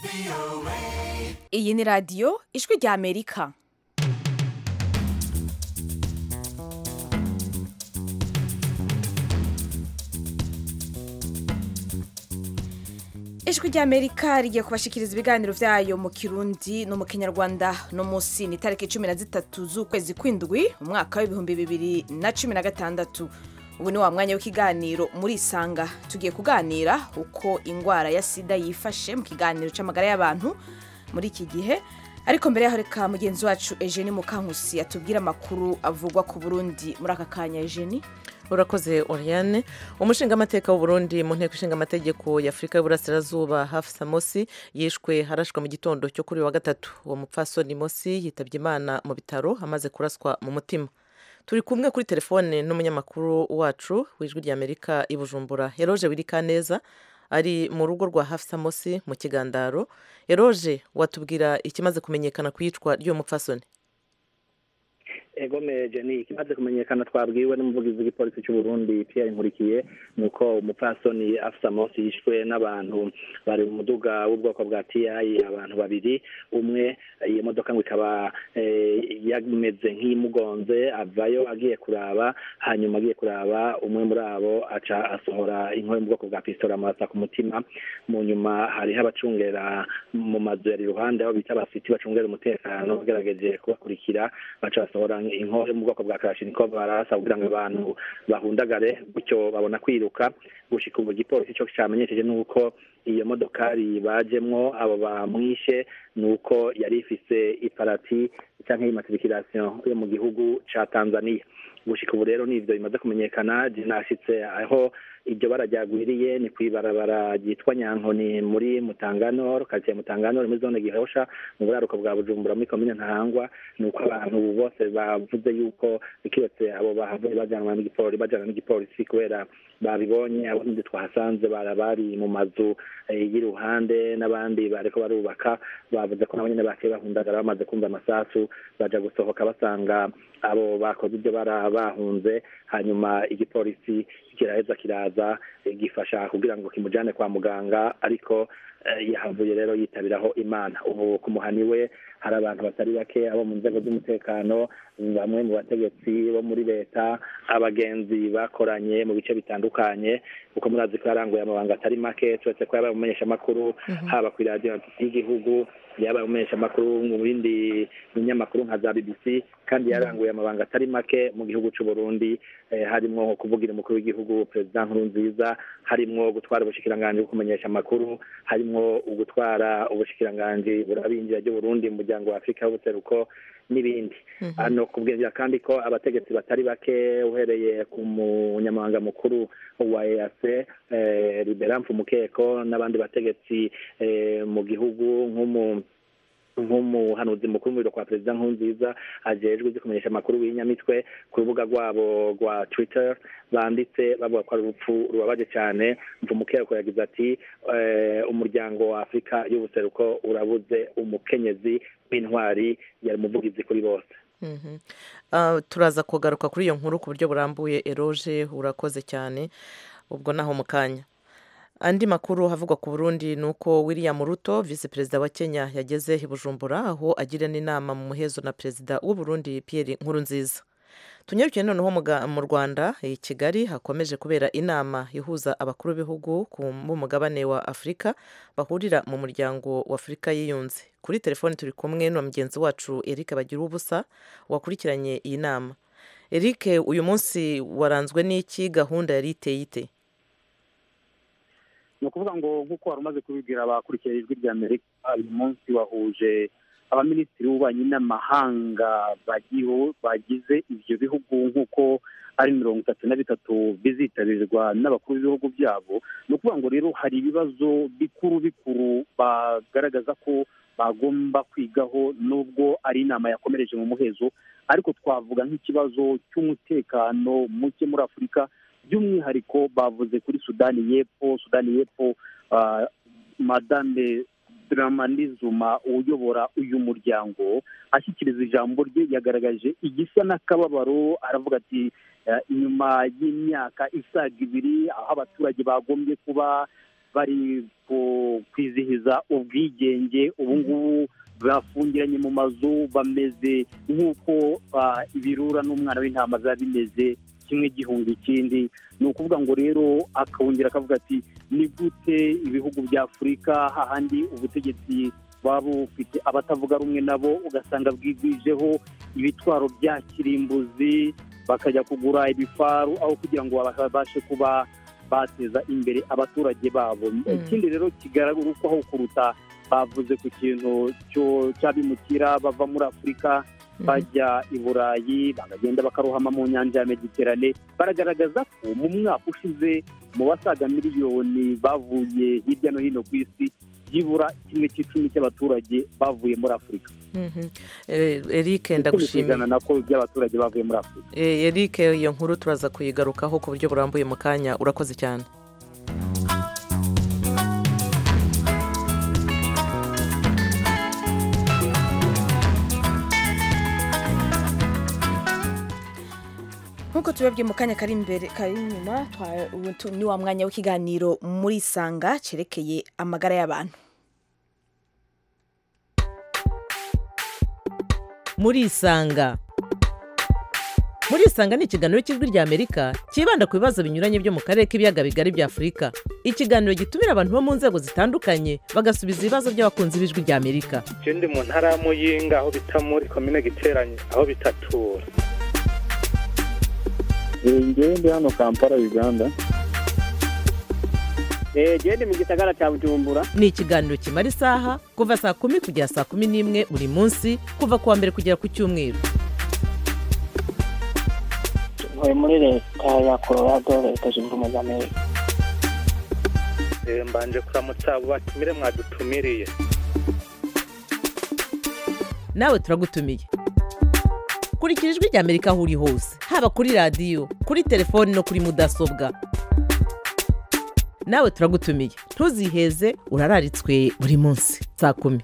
iyi ni radiyo ijwi rya amerika ijwi rya amerika rigiye kubashikiriza ibiganiro byayo mu kirundi no mu kinyarwanda no munsi ni itariki cumi na zitatu z'ukwezi kw'indwi mu mwaka w'ibihumbi bibiri na cumi na gatandatu ubu ni wa mwanya w'ikiganiro muri isanga tugiye kuganira uko indwara ya sida yifashe mu kiganiro cy'amagara y'abantu muri iki gihe ariko mbere yaho reka mugenzi wacu Eugenie Mukankusi atubwire amakuru avugwa ku Burundi muri aka kanya Eugenie urakoze oriane umushingamateka w'uburundi mu nteko ishinga amategeko y'afurika y'uburasirazuba hafsa mosi yishwe harashwa mu gitondo cyo kuri wa gatatu uwo mupfasoni mosi yitabye imana mu bitaro amaze kuraswa mu mutima turi kumwe kuri telefone n'umunyamakuru wacu w'ijwi ry'amerika i bujumbura eroge wirikaneza ari mu rugo rwa hafsa mosi mu kigandaro eroge watubwira ikimaze kumenyekana ku iyicwa ry'uwo mupfasoni egomeje ni ikimaze kumenyekana twabwiwe n'umuvugizi w'igipolisi cy'u Burundi Pierre Nkurikiye nuko umupfasoni afisa Mosi yishwe n'abantu bari mu muduga w'ubwoko bwa TI abantu babiri umwe iyo modoka ngo ikaba yameze nk'imugonze avayo agiye kuraba hanyuma agiye kuraba umwe muri abo aca asohora inkoyo mu bwoko bwa pistola amurasa ku mutima mu nyuma hariho abacungera mu mazu yari iruhande aho bita abasiti bacungera umutekano bagerageje kubakurikira baca basohora inkore mu bwoko bwa karashinikov barasa kugira ngo abantu bahundagare gutyo babona kwiruka gushika ubu igipolisi cyo cyamenyesheje nuko iyo modokari bajemwo abo bamwishe nuko yari ifise iparati canke imatriculation yo mu gihugu ca Tanzania gushika ubu rero nivyo bimaze kumenyekana je nashitse aho iryo bara ryagwiriye ni kwibarabara ryitwa nyankoni muri mutangano karitsiye mutangano muri zone gihosha mu buraruko bwa bujumbura muri komine ntahangwa ni uko abantu bose bavuze yuko kiretse abo bahavuye bajanwa n'igipolisi bajana n'igipolisi kubera babibonye abundi twahasanze bara bari mu mazu y'iruhande n'abandi bariko barubaka bavuze ko nabo nyene bakiye bahundagara bamaze kumva amasasu baja gusohoka basanga abo bakoze ibyo bara bahunze hanyuma igipolisi kiraheza kiraza gifasha kugira ngo kimujane kwa muganga ariko yahavuye rero yitabiraho imana ubu ku muhani we hari abantu batari bake abo mu nzego z'umutekano bamwe mu bategetsi bo muri leta abagenzi bakoranye mu bice bitandukanye kuko murazi ko yaranguye amabanga atari make turetse ko yabaye umumenyeshamakuru haba ku iradiyo y'igihugu yabaye umumenyeshamakuru mu bindi binyamakuru nka za bbc kandi yaranguye amabanga atari make mu gihugu cy'u Burundi harimo kuvugira umukuru w'igihugu perezida nkurunziza harimo gutwara ubushikiranganji bwo kumenyesha amakuru harimo gutwara ubushikiranganji burabinjira ry'uburundi mu muryango wa afurika y'ubuseruko n'ibindi hano kubwira kandi ko abategetsi batari bake uhereye ku munyamabanga mukuru wa EAC Liberan Mfumukeko n'abandi bategetsi mu gihugu nk'umu nk'umuhanuzi mukuru mu biro kwa perezida nkurunziza ajejwe ibyo kumenyesha amakuru w'inyamitwe ku rubuga rwabo rwa twitter banditse bavuga ko ari urupfu rubabaje cyane mvumukeko yagize ati umuryango wa afurika y'ubuseruko urabuze umukenyezi w'intwari yari umuvugizi kuri bose turaza kugaruka kuri iyo nkuru ku buryo burambuye eroge urakoze cyane ubwo naho mu kanya andi makuru havugwa ku burundi ni uko william ruto visi perezida wa kenya yageze i bujumbura aho agira n'inama mu muhezo na perezida w'uburundi pierre nkurunziza tunyarukiye noneho mu rwanda i kigali hakomeje kubera inama ihuza abakuru b'ibihugu b'umugabane wa afurika bahurira mu muryango wa afurika yiyunze kuri telefoni turi kumwe na mugenzi wacu eric bagira ubusa wakurikiranye iyi nama eric uyu munsi waranzwe n'iki gahunda yari iteye ite ni ukuvuga ngo nk'uko wari umaze kubibwira abakurikiye ijwi rya amerika uyu munsi wahuje abaminisitiri b'ububanyi n'amahanga bagize ibyo bihugu nk'uko ari mirongo itatu na bitatu bizitabirwa n'abakuru b'ibihugu byabo ni ukuvuga ngo rero hari ibibazo bikuru bikuru bagaragaza ko bagomba kwigaho nubwo ari inama yakomereje mu muhezo ariko twavuga nk'ikibazo cy'umutekano muke muri afurika by'umwihariko bavuze kuri sudani y'epfo sudani y'epfo madame Dramani Zuma uyobora uyu muryango ashyikiriza ijambo rye yagaragaje igisa n'akababaro aravuga ati inyuma y'imyaka isaga ibiri aho abaturage bagombye kuba bari ku- kwizihiza ubwigenge ubu ngubu bafungiranye mu mazu bameze nk'uko ah, ibirura n'umwana w'intama biba bimeze kimwe gihunga ikindi ni ukuvuga ngo rero akongera akavuga ati ni gute ibihugu bya afurika hahandi ubutegetsi buba bufite abatavuga rumwe nabo ugasanga bwigwijeho ibitwaro bya kirimbuzi bakajya kugura ibifaru aho kugira ngo babashe kuba bateza imbere abaturage babo ikindi rero kigaragara kuruta bavuze ku kintu cyo- cy'abimukira bava muri afurika bajya i burayi bakagenda bakarohama mu nyanja ya mediterane baragaragaza ko mu mwaka ushize mu basaga miliyoni bavuye hirya no hino ku isi byibura kimwe cy'icumi cy'abaturage bavuye muri afurika Mhm. Eh, eric Icumi ku ndagushimiye ijana nako by'abaturage bavuye muri afurika Eh, eric iyo nkuru turaza kuyigarukaho ku buryo burambuye mu kanya urakoze cyane nk'uko tubabwiye mu kanya kari imbere kari inyuma twa- ubu tu- ni wa mwanya w'ikiganiro muri isanga cyerekeye amagara y'abantu muri isanga muri isanga ni ikiganiro cy'ijwi rya amerika cyibanda ku bibazo binyuranye byo mu karere k'ibiyaga bigari bya afurika ikiganiro gitumira abantu bo mu nzego zitandukanye bagasubiza ibibazo by'abakunzi b'ijwi rya amerika je ndi mu ntara ya muyinga aho bita muri komine giteranye aho bitatura ngewe ndi hano kampala uganda genda mu gisagara cya bujumbura ni ikiganiro kimara isaha kuva saa kumi kugera saa kumi n'imwe buri munsi kuva ku wa mbere kugera ku cyumweru ntuye muri leta ya colorado leta zunze ubumwe za amerika Eh, mbanje kuramutsa abo batumire mwadutumiriye nawe turagutumiye kurikira ijwi rya amerika aho uri hose haba kuri radiyo kuri telefoni no kuri mudasobwa nawe turagutumiye ntuziheze urararitswe buri munsi saa kumi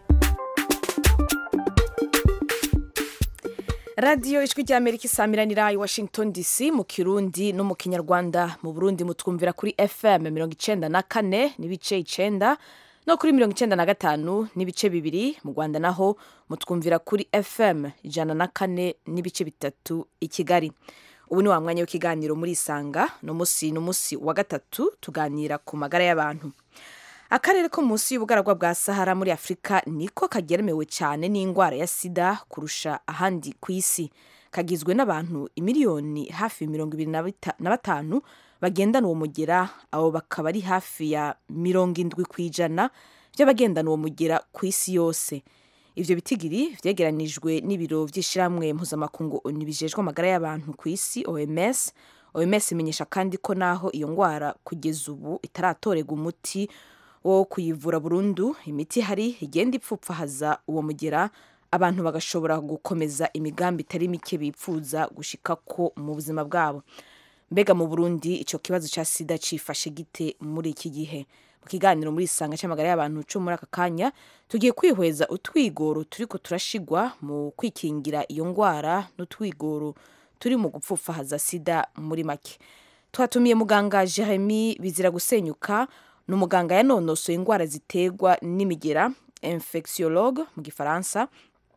radiyo ijwi rya amerika isamiranira i washington dc mu kirundi no mu kinyarwanda mu burundi mutwumvira kuri fm mirongo icenda na kane n'ibice icenda no kuri mirongo icenda na gatanu n'ibice bibiri mu rwanda naho mutwumvira kuri fm ijana na kane n'ibice bitatu i kigali ubu ni wa mwanya w'ikiganiro muri isanga ni umunsi ni umunsi wa gatatu tuganira ku magara y'abantu akarere ko munsi y'ubugaragwa bwa sahara muri afurika niko kageremewe cyane n'indwara ya sida kurusha ahandi ku isi kagizwe n'abantu imiliyoni hafi mirongo ibiri na bita- na batanu bagendana uwo mugera abo bakaba ari hafi ya mirongo indwi ku ijana by'abagendana uwo mugera ku isi yose ivyo bitigiri vyegeranijwe n'ibiro vy'ishirahamwe mpuzamakungu onu bijejwe amagara y'abantu ku isi oms oms imenyesha kandi ko naho iyo ngwara kugeza ubu itaratorerwa umuti wo kuyivura burundu imiti ihari igenda ipfupfahaza uwo mugera abantu bagashobora gukomeza imigambi itari mike bipfuza gushika ko mu buzima bwabo mbega mu burundi icyo kibazo cya sida cifashe gite muri iki gihe mu kiganiro muri isanga cy'amagara y'abantu cyo muri aka kanya tugiye kwihweza utwigoro turiko turashigwa mu kwikingira iyo ngwara n'utwigoro turi mu gupfupfahaza sida muri make twatumiye muganga jeremy bizira gusenyuka ni umuganga yanonosoye indwara ziterwa n'imigera infectiologue mu gifaransa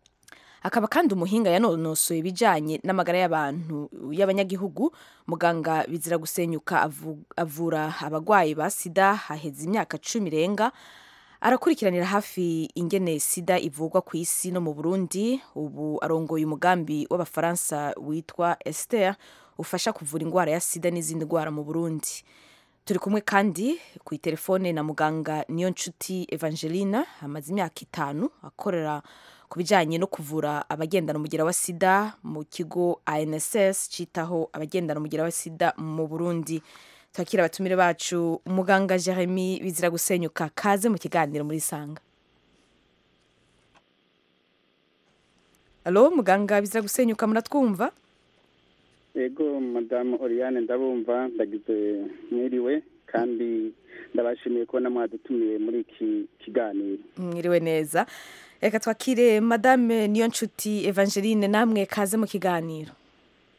akaba kandi umuhinga yanonosoye ibijyanye n'amagara y'abantu y'abanyagihugu muganga bizira gusenyuka avu- avura abarwayi ba sida haheze imyaka cumi irenga arakurikiranira hafi ingene sida ivurwa ku isi no mu burundi ubu arongoye umugambi w'abafaransa witwa esther ufasha kuvura indwara ya sida n'izindi ndwara mu burundi turi kumwe kandi ku itelefone na muganga niyo nshuti evangelina amaze imyaka itanu akorera ku bijyanye no kuvura abagendana umugera wa sida mu kigo anss cyitaho abagendana umugera wa sida mu burundi twakira abatumire bacu muganga jeremy bizira gusenyuka kaze mu kiganiro muri sanga alo muganga bizira gusenyuka muratwumva yego madamu oriane ndabumva ndagize mwiriwe kandi ndabashimiye kubona mwadutumiye muri iki kiganiro mwiriwe neza reka twakire madame niyo nshuti evangeline namwe kaze mu kiganiro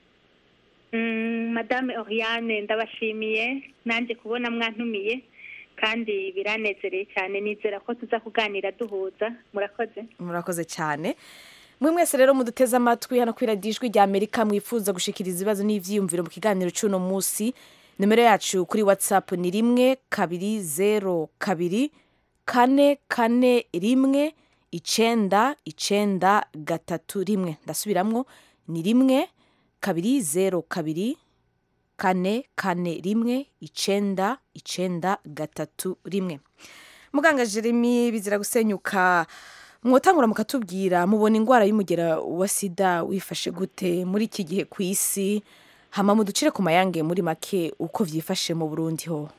Mm, madame oriane ndabashimiye nanjye kubona mwantumiye kandi biranezereye cyane nizera ko tuza kuganira duhuza murakoze murakoze cyane mwe mwese rero muduteze amatwi hano kuri radiyo ijwi rya amerika mwifuza gushikiriza ibibazo n'ibyiyumviro mu kiganiro cy'uno munsi nimero yacu kuri watsapu ni rimwe kabiri zero kabiri kane kane rimwe icenda icenda gatatu rimwe ndasubiramwo ni rimwe kabiri zero kabiri kane kane rimwe icenda icenda gatatu rimwe muganga jeremy bizira gusenyuka mwotangura mukatubwira mubona indwara y'umugera wa sida wifashe gute muri iki gihe ku isi hama muducire ku mayange muri make uko vyifashe mu burundi ho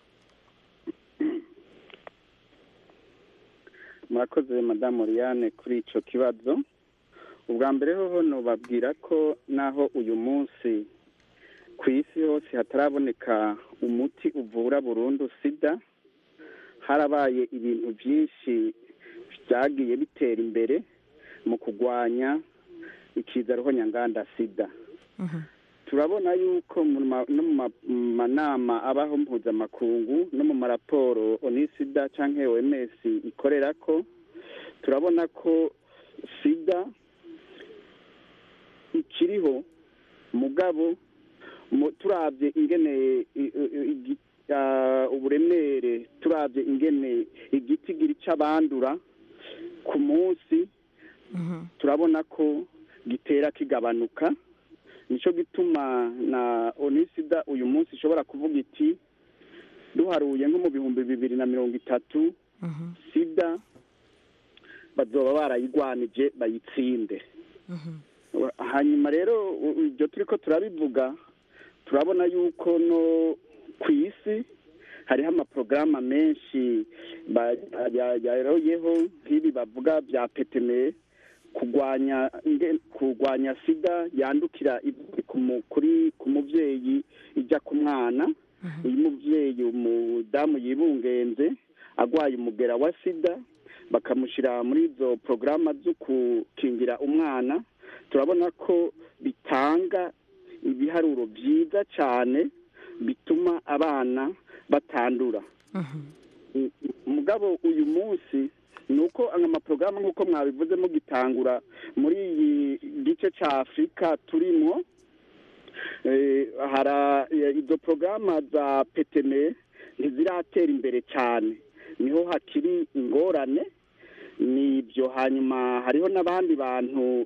murakoze madamu Oriane kuri icyo kibazo ubwa mbere hoho nubabwira ko naho uyu munsi ku isi hose hataraboneka umuti uvura burundu sida harabaye ibintu byinshi byagiye bitera imbere mu kurwanya ikizaruho nyanganda sida turabona yuko no mu manama abaho mpuzamakungu no mu maraporo onisida cyangwa oms ikorera ko turabona ko sida ikiriho mugabo turabye ingene uburemere turabye ingene igiti gira icyo abandura ku munsi turabona ko gitera kigabanuka nicyo gituma na onisida uyu munsi ishobora kuvuga iti duharuye nko mu bihumbi bibiri na mirongo itatu sida bazoba barayigwanije bayitsinde hanyuma rero ibyo turi ko turabivuga turabona yuko no ku isi hariho amaporogaramu menshi yaroyeho nk'ibi bavuga bya peteme kurwanya kurwanya sida yandukira kuri ku mubyeyi ijya ku mwana iyo umubyeyi umudamu yibungenze arwaye umugera wa sida bakamushyira muri izo porogaramu zo gukingira umwana turabona ko bitanga ibiharuro byiza cyane bituma abana batandura mugabo uyu munsi ni uko amaporogaramu nk'uko mwabivuze mugitangura muri iyi gice cya afurika turimo izo porogaramu za peteme ntiziratera imbere cyane niho hakiri ingorane ni ibyo hanyuma hariho n'abandi bantu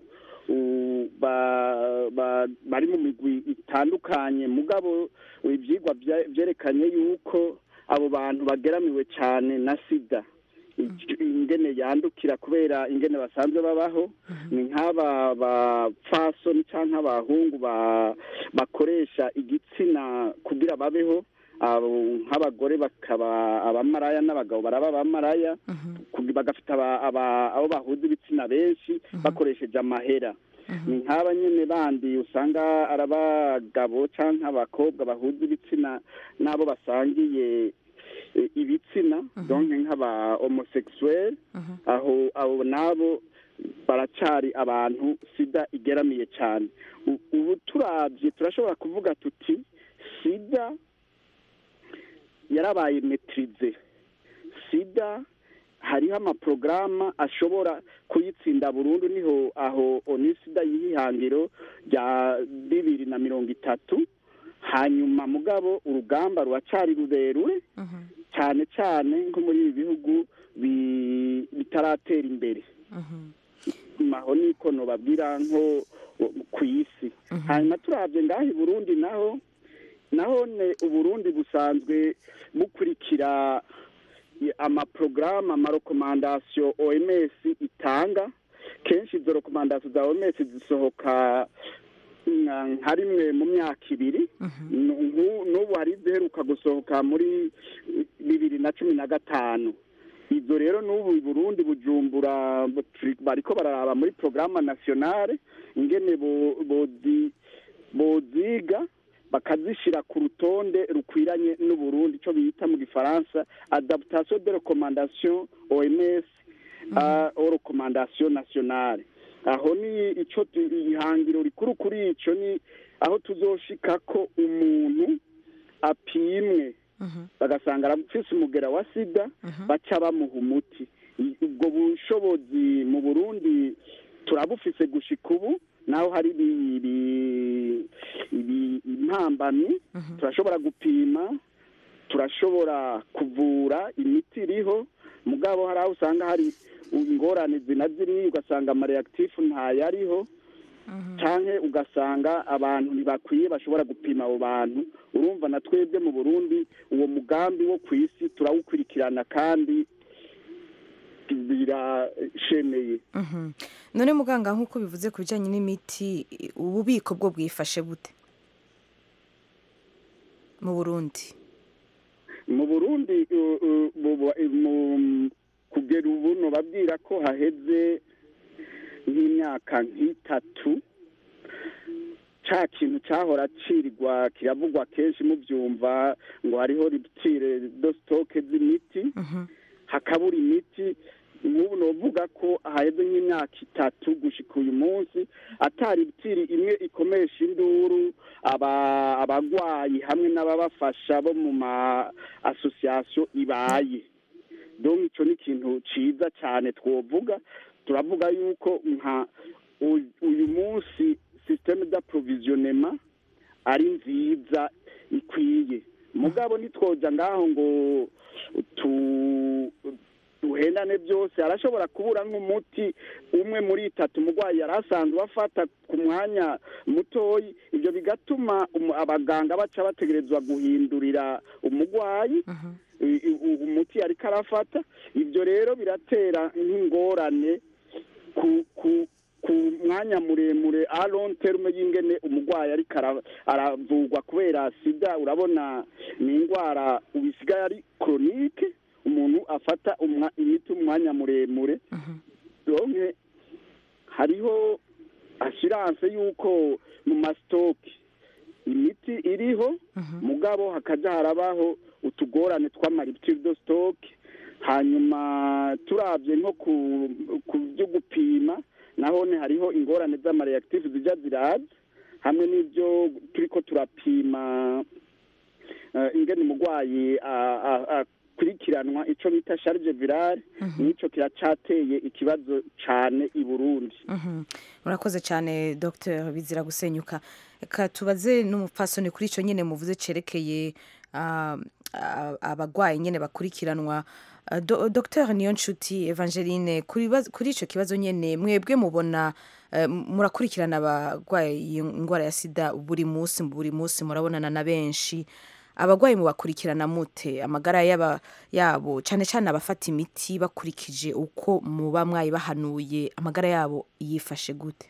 bari mu migwi itandukanye mugabo ibyigwa byerekanye yuko abo bantu bageramiwe cyane na sida ingene yandukira kubera ingene basanzwe babaho ni nk'aba bapfasoni cyangwa abahungu bakoresha igitsina kugira babeho nk'abagore bakaba abamaraya n'abagabo baraba abamaraya bagafite abo bahuza ibitsina benshi bakoresheje amahera ni nk'aba nyine bandi usanga ari abagabo cyangwa abakobwa bahuza ibitsina n'abo basangiye ibitsina donke nk'aba homosekisuweri aho abo nabo baracari abantu sida igeramiye cyane ubu turabye turashobora kuvuga tuti sida yarabaye metirize sida hariho amaporogaramu ashobora kuyitsinda burundu niho aho onisida y'ihangiro rya bibiri na mirongo itatu hanyuma mugabo urugamba ruracari rurerure cyane cyane nko muri ibi bihugu bitaratera imbere aho niko nubabwira nko ku isi hanyuma turabye ngaho i burundi naho naho uburundi busanzwe bukurikira amaporogaramu amarekomandasiyo oms itanga kenshi izo rekomandasiyo za oms zisohoka nka rimwe mu myaka ibiri n'ubu hari iziheruka gusohoka muri bibiri na cumi na gatanu ibyo rero n'ubu i burundi bujumbura bariko bararaba muri porogaramu nasiyonale ingene boziga bakazishyira ku rutonde rukwiranye n'uburundi icyo bita mu gifaransa adaptation de recommandation oms au recommandation nationale aho ni icyo ihangiro rikuru kuri icyo ni aho tuzoshika ko umuntu apimwe bagasanga arafise umugera wa sida baca bamuha umuti I- ubwo bushobozi mu burundi turabufise gushika ubu naho hari ibi- ibi- ibi- impambamyi turashobora gupima turashobora kuvura imiti iriho mugabo hari aho usanga hari ingorane zinaziri ugasanga amareakitifu ntayariho canke ugasanga abantu ntibakwiye bashobora gupima abo bantu urumva na twebwe mu burundi uwo mugambi wo ku isi turawukurikirana kandi birashemeye Mhm. none muganga nk'uko bivuze ku bijyanye n'imiti i- ububiko bwo bwifashe bute mu burundi mu burundi uh, uh, bu- bu- mu- kugera ubu nobabwira ko haheze nk'imyaka nk'itatu ca kintu cahora cirirwa kiravugwa kenshi muvyumva ngo hariho ruptire do stoke z'imiti hakabura imiti nk'ubu novuga ko haheze nk'imyaka itatu gushika uyu munsi atari ruptire imwe ikomesha induru aba- abagwayi hamwe n'ababafasha bo mu ma association ibaye donc ico ni ikintu ciza cane twovuga turavuga yuko nka u- uyu munsi systeme d'approvisionnement ari nziza ikwiye mugabo ntitwoja ngaho ngo tu duhendane byose arashobora kubura nk'umuti umwe muri itatu umurwayi yari asanzwe afata ku mwanya mutoyi ibyo bigatuma umu- abaganga baca bategerezwa guhindurira umurwayi i- i- u- umuti ariko arafata ibyo rero biratera nk'ingorane ku ku ku mwanya muremure a long term y'ingene umurwayi ariko ara- aravurwa kubera sida urabona ni indwara ubisigaye ari chronique umuntu afata umwa- imiti umwanya muremure donke hariho assurance y'uko mu masitoke imiti iriho mugabo hakaja harabaho utugorane tw'amariptire do stock hanyuma turabye nko ku ku byo gupima nahone hariho ingorane z'amareactive zija ziraza hamwe n'ibyo turiko turapima eh, ingene umurwayi a- a- akurikiranwa ico bita charge virale nico kiracateye ikibazo cane i burundi Mhm. murakoze cyane dr bizira gusenyuka reka tubaze n'umupfasoni kuri icyo nyine muvuze cerekeye ah, ah, abagwayi nyine bakurikiranwa Ah, Do- dr niyo nshuti evangeline kuri baz- kuri icyo kibazo nyine mwebwe mubona eh, murakurikirana abagwaye iyi indwara ya sida buri munsi buri munsi murabonana na benshi abagwayi mubakurikirana mute amagara yaba yabo cyane cyane abafata imiti bakurikije uko muba mwayibahanuye amagara yabo yifashe gute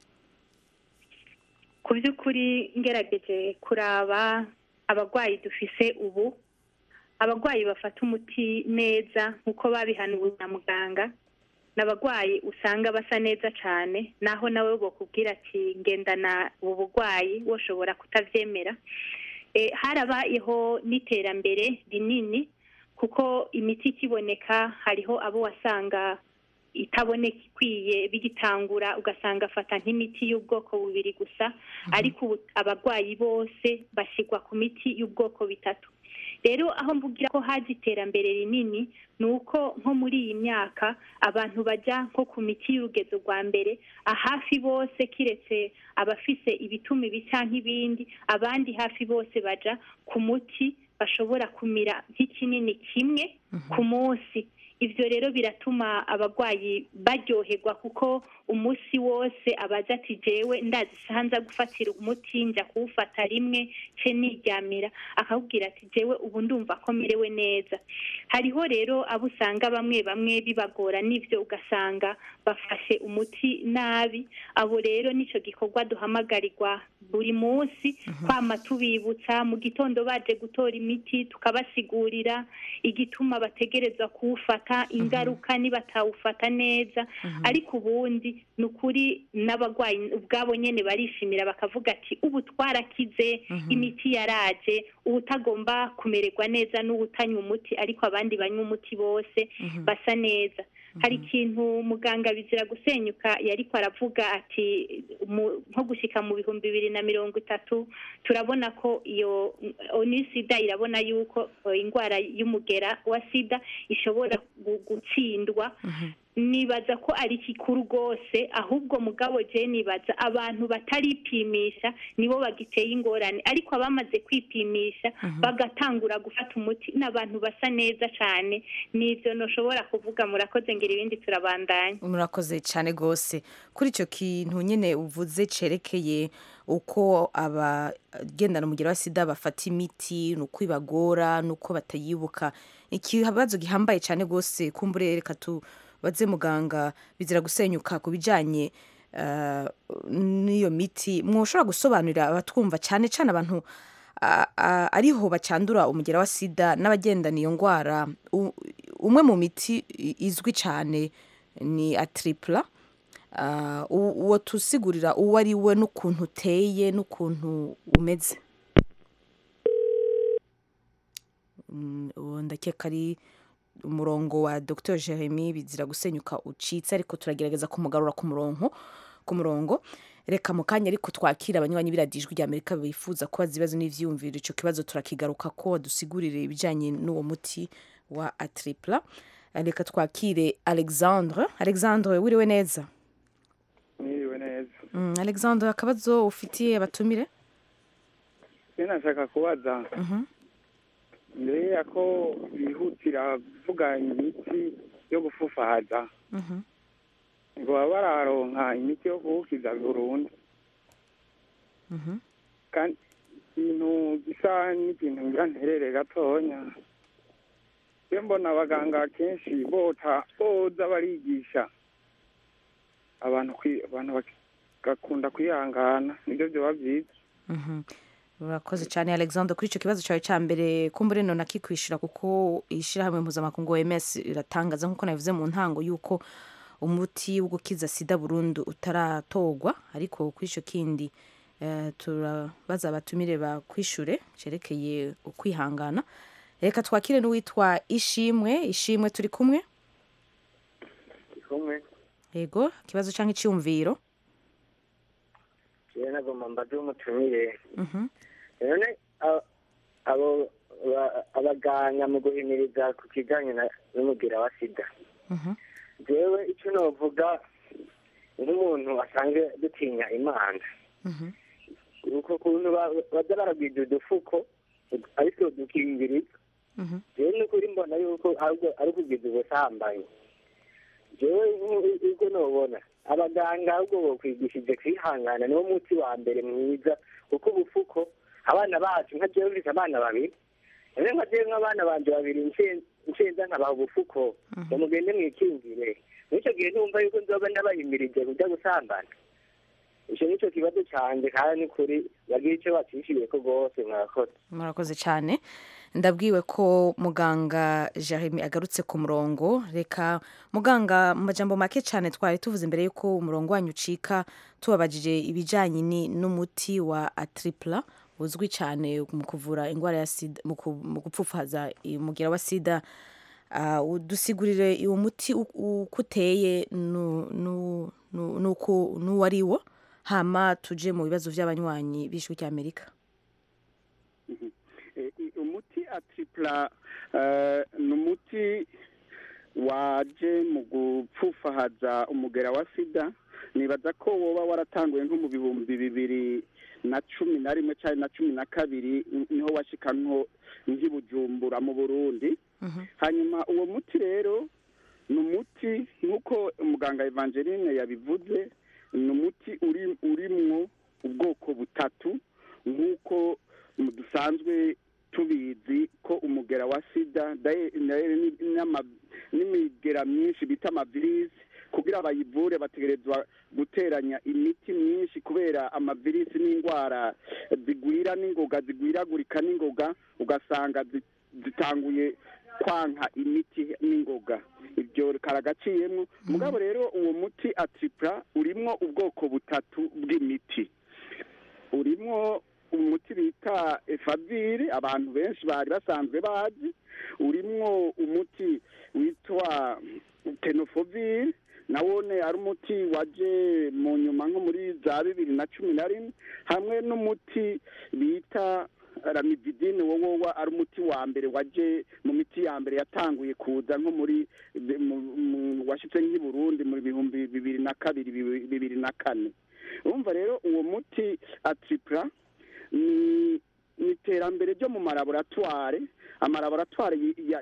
ku by'ukuri ngerageje kuraba abarwayi dufise ubu abarwayi bafata umuti neza nk'uko babihanuwe na muganga ni abarwayi usanga basa neza cyane naho nawe bakubwira ati ngendana ubu burwayi woshobora kutabyemera Eh, harabayeho n'iterambere rinini kuko imiti ikiboneka hariho abo wasanga itaboneka ikwiye bigitangura ugasanga afata nk'imiti y'ubwoko bubiri gusa ariko ubu abarwayi bose bashyirwa ku miti y'ubwoko bitatu rero aho mvugira ko haje iterambere rinini ni uko nko muri iyi myaka abantu bajya nko ku miti y'urugezo rwa mbere ahafi bose kiretse abafise ibituma ibi cyangwa ibindi abandi hafi bose baja ku muti bashobora kumira nk'ikinini kimwe ku munsi ibyo rero biratuma abarwayi baryoherwa kuko umunsi wose abaza ati jewe ndazi isaha nza gufatira umuti njya kuwufata rimwe ce niryamira akakubwira ati jewe ubu ndumva ko merewe neza hariho rero abo usanga bamwe bamwe bibagora n'ibyo ugasanga bafashe umuti nabi abo rero nicyo gikorwa duhamagarirwa buri munsi kwama tubibutsa mu gitondo baje gutora imiti tukabasigurira igituma bategerezwa kuwufata ufata ingaruka nibatawufata neza ariko ubundi ni ukuri n'abarwayi ubwabo nyine barishimira bakavuga ati ubu twarakize imiti yaraje ubu utagomba kumererwa neza n'uwutanywa umuti ariko abandi banywa umuti bose basa neza hari ikintu muganga bizira gusenyuka yariko aravuga ati mu- nko gushika mu bihumbi bibiri na mirongo itatu turabona ko iyo oni sida irabona yuko eh, indwara y'umugera wa sida ishobora gu- gutsindwa nibaza ko ari kikuru rwose ahubwo mugabo je nibaza abantu bataripimisha nibo bagiteye ingorane ariko abamaze kwipimisha bagatangura gufata umuti n'abantu basa neza cyane nivyo noshobora kuvuga murakoze ngira ibindi turabandanya murakoze cyane rwose kuri icyo kintu nyine uvuze cyerekeye uko abagendana umugero wa sida bafata imiti ni uko ibagora ni uko batayibuka ikibazo gihambaye cyane rwose kumbure reka tubaze muganga bizira gusenyuka ku bijyanye eh, n'iyo miti mwoshobora gusobanurira abatwumva cyane cyane abantu a- a- ariho bacandura umugera wa sida n'abagendana iyo ndwara U- umwe mu miti i- izwi cyane ni atripla Ah, u- uwo tusigurira uwo ari we n'ukuntu uteye n'ukuntu umeze Mm, uwo ndakeka ari umurongo wa dr jeremy bizira gusenyuka ucitse ariko turagerageza kumugarura ku murongo ku murongo reka mu kanya ariko twakira abanywanyi biradijwi rya amerika bifuza kubaza ibibazo n'ivyiyumviro ico kibazo turakigaruka ko dusigurire ibijanye n'uwo muti wa atripla reka twakire alexandre alexandre wiriwe neza mwiriwe neza Mm, alexandre akabazo ufitiye abatumire se nashaka kubaza Mhm. mbere ya ko bihutira kuvuga imiti yo gufufahaza Mhm. ngo baba bararonka imiti yo guhukiza burundu Mhm. kandi ikintu gisa n'ikintu ngira nterere gatonya iyo mbona abaganga kenshi bota boza barigisha abantu kwi- abantu bagakunda kwihangana nibyo byoba byiza Mhm. urakoze cyane alexandre kuri icyo kibazo cyawe cya mbere kumbure none akikwishyura kuko ishyirahamwe mpuzamakungu oms iratangaza nk'uko nabivuze mu ntango y'uko umuti wo gukiza sida burundu utaratorwa ariko kuri icyo kindi eh, turabaza abatumire bakwishyure cyerekeye ukwihangana reka twakire n'uwitwa ishimwe ishimwe turi kumwe kumwe yego ikibazo cyangwa icyumviro jewe nagomba mbaze umutumire Mhm. none a- abo ba- abaganga mu guhimiriza ku kijanye na- n'umugira wa sida Mhm. jewe ico novuga nk'umuntu asanzwe dutinya imana Mhm. uko kuntu ba- baza baragwija udufuko ariko dukingiriza Mhm. jewe n'ukuri mbona yuko ahubwo ari ukugwiza ubusambanyi jewe nk'u- uko nobona abaganga ahubwo bokwigishije kwihangana niwo muti wa mbere mwiza kuko ubufuko abana bacu nka jewe mfise abana babiri none nka jewe nk'abana banje babiri nce- ncenza nkabaha ubufuko ngo mugende mwikingire mw'ico gihe ntumva yuko nzoba ndabahimirije kuja gusambana ico nico kibazo canje kandi n'ukuri bagira ico bacishiriyeko rwose mwakoze murakoze cyane ndabwiwe ko muganga jeremy agarutse ku murongo reka muganga mu majambo make cyane twari tuvuze imbere y'uko umurongo wanyu ucika tubabajije ibijyanye ni- n'umuti wa atripla uzwi cyane mu kuvura indwara ya sida mu ku- mu gupfufaza umugira wa sida Ah, udusigurire uwo muti u- uko uteye nu- nu- nu- nuko- n'uwo ari wo hama tuje mu bibazo by'abanywanyi b'ijwi ry'amerika Eh, i- umuti atripla eh, ni umuti waje mu gupfufahaza umugera wa sida nibaza ko woba waratanguye nko mu bihumbi bibiri na cumi na rimwe cyangwa na cumi na kabiri niho washika nko nk'i bujumbura mu burundi hanyuma uwo muti rero ni umuti nk'uko umuganga evangeline yabivuze ni umuti uri urimwo ubwoko butatu nk'uko mu- dusanzwe tubizi ko umugera wa sida daye- daye ni- n'ama- n'imigera myinshi bita amavirisi kugira bayivure bategerezwa guteranya imiti myinshi kubera amavirisi n'indwara zigwira n'ingoga zigwiragurika n'ingoga ugasanga zi- zitanguye kwanka imiti n'ingoga ako karagaciyemo mugabo rero uwo muti atripla urimwo ubwoko butatu bw'imiti urimwo umuti bita efavire abantu benshi bari basanzwe bazi urimwo umuti witwa tenofovire nawone ari umuti waje mu nyuma nko muri za bibiri na cumi na rimwe hamwe n'umuti bita ramididine wowowa ari umuti wa mbere waje mu miti ya mbere yatanguye kuza nko muri washyitse nk'i burundi mu bihumbi bibiri na kabiri bibiri na kane urumva rero uwo muti atripla ni iterambere ryo mu malaboratware amalaboratware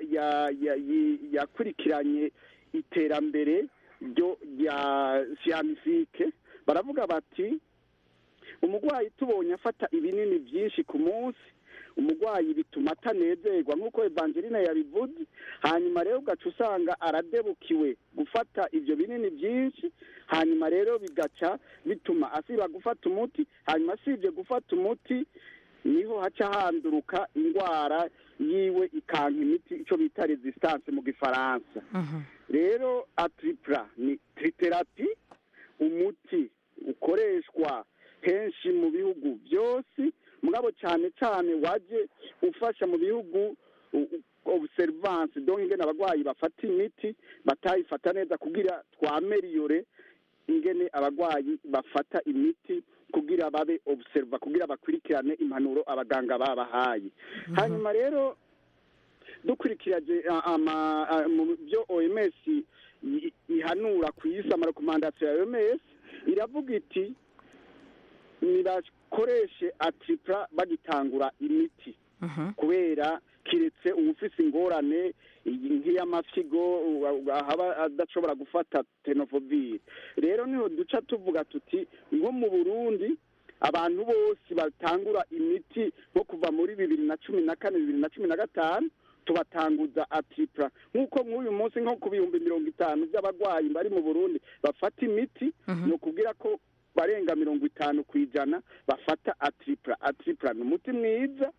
yakurikiranye iterambere ryo rya siyanifike baravuga bati umurwayi tubonye afata ibinini byinshi ku munsi umurwayi bituma atanezerwa nk'uko evangeline yabivuze hanyuma rero ugaca usanga aradebukiwe gufata ibyo binini byinshi hanyuma rero bigaca bituma asiba gufata umuti hanyuma asibye gufata umuti niho haca handuruka indwara yiwe ikanka imiti icyo bita resistance mu gifaransa rero atripla ni triterapi umuti ukoreshwa henshi mu bihugu byose mugabo cyane cyane waje ufasha mu bihugu observance donc ingene abarwayi bafata imiti batayifata neza kugira twameriyore ingene abarwayi bafata imiti kugira babe observa kugira bakurikirane impanuro abaganga babahaye hanyuma rero dukurikiraje mu byo oms ihanura ku isi amarekomandasiyo ya oms iravuga iti nibakoreshe atripla bagitangura imiti kubera kiretse uwufise ingorane nk'iy'amafyigo haba adashobora gufata tenovovire rero niho duca tuvuga tuti nko mu burundi abantu bose batangura imiti nko kuva muri bibiri na cumi na kane bibiri na cumi na gatanu tubatanguza atripla nk'uko nk'uyu munsi nko ku bihumbi mirongo itanu by'abarwayi bari mu burundi bafata imiti ni ukubwira ko barenga mirongo itanu ku ijana bafata atripla atripla ni umuti mwiza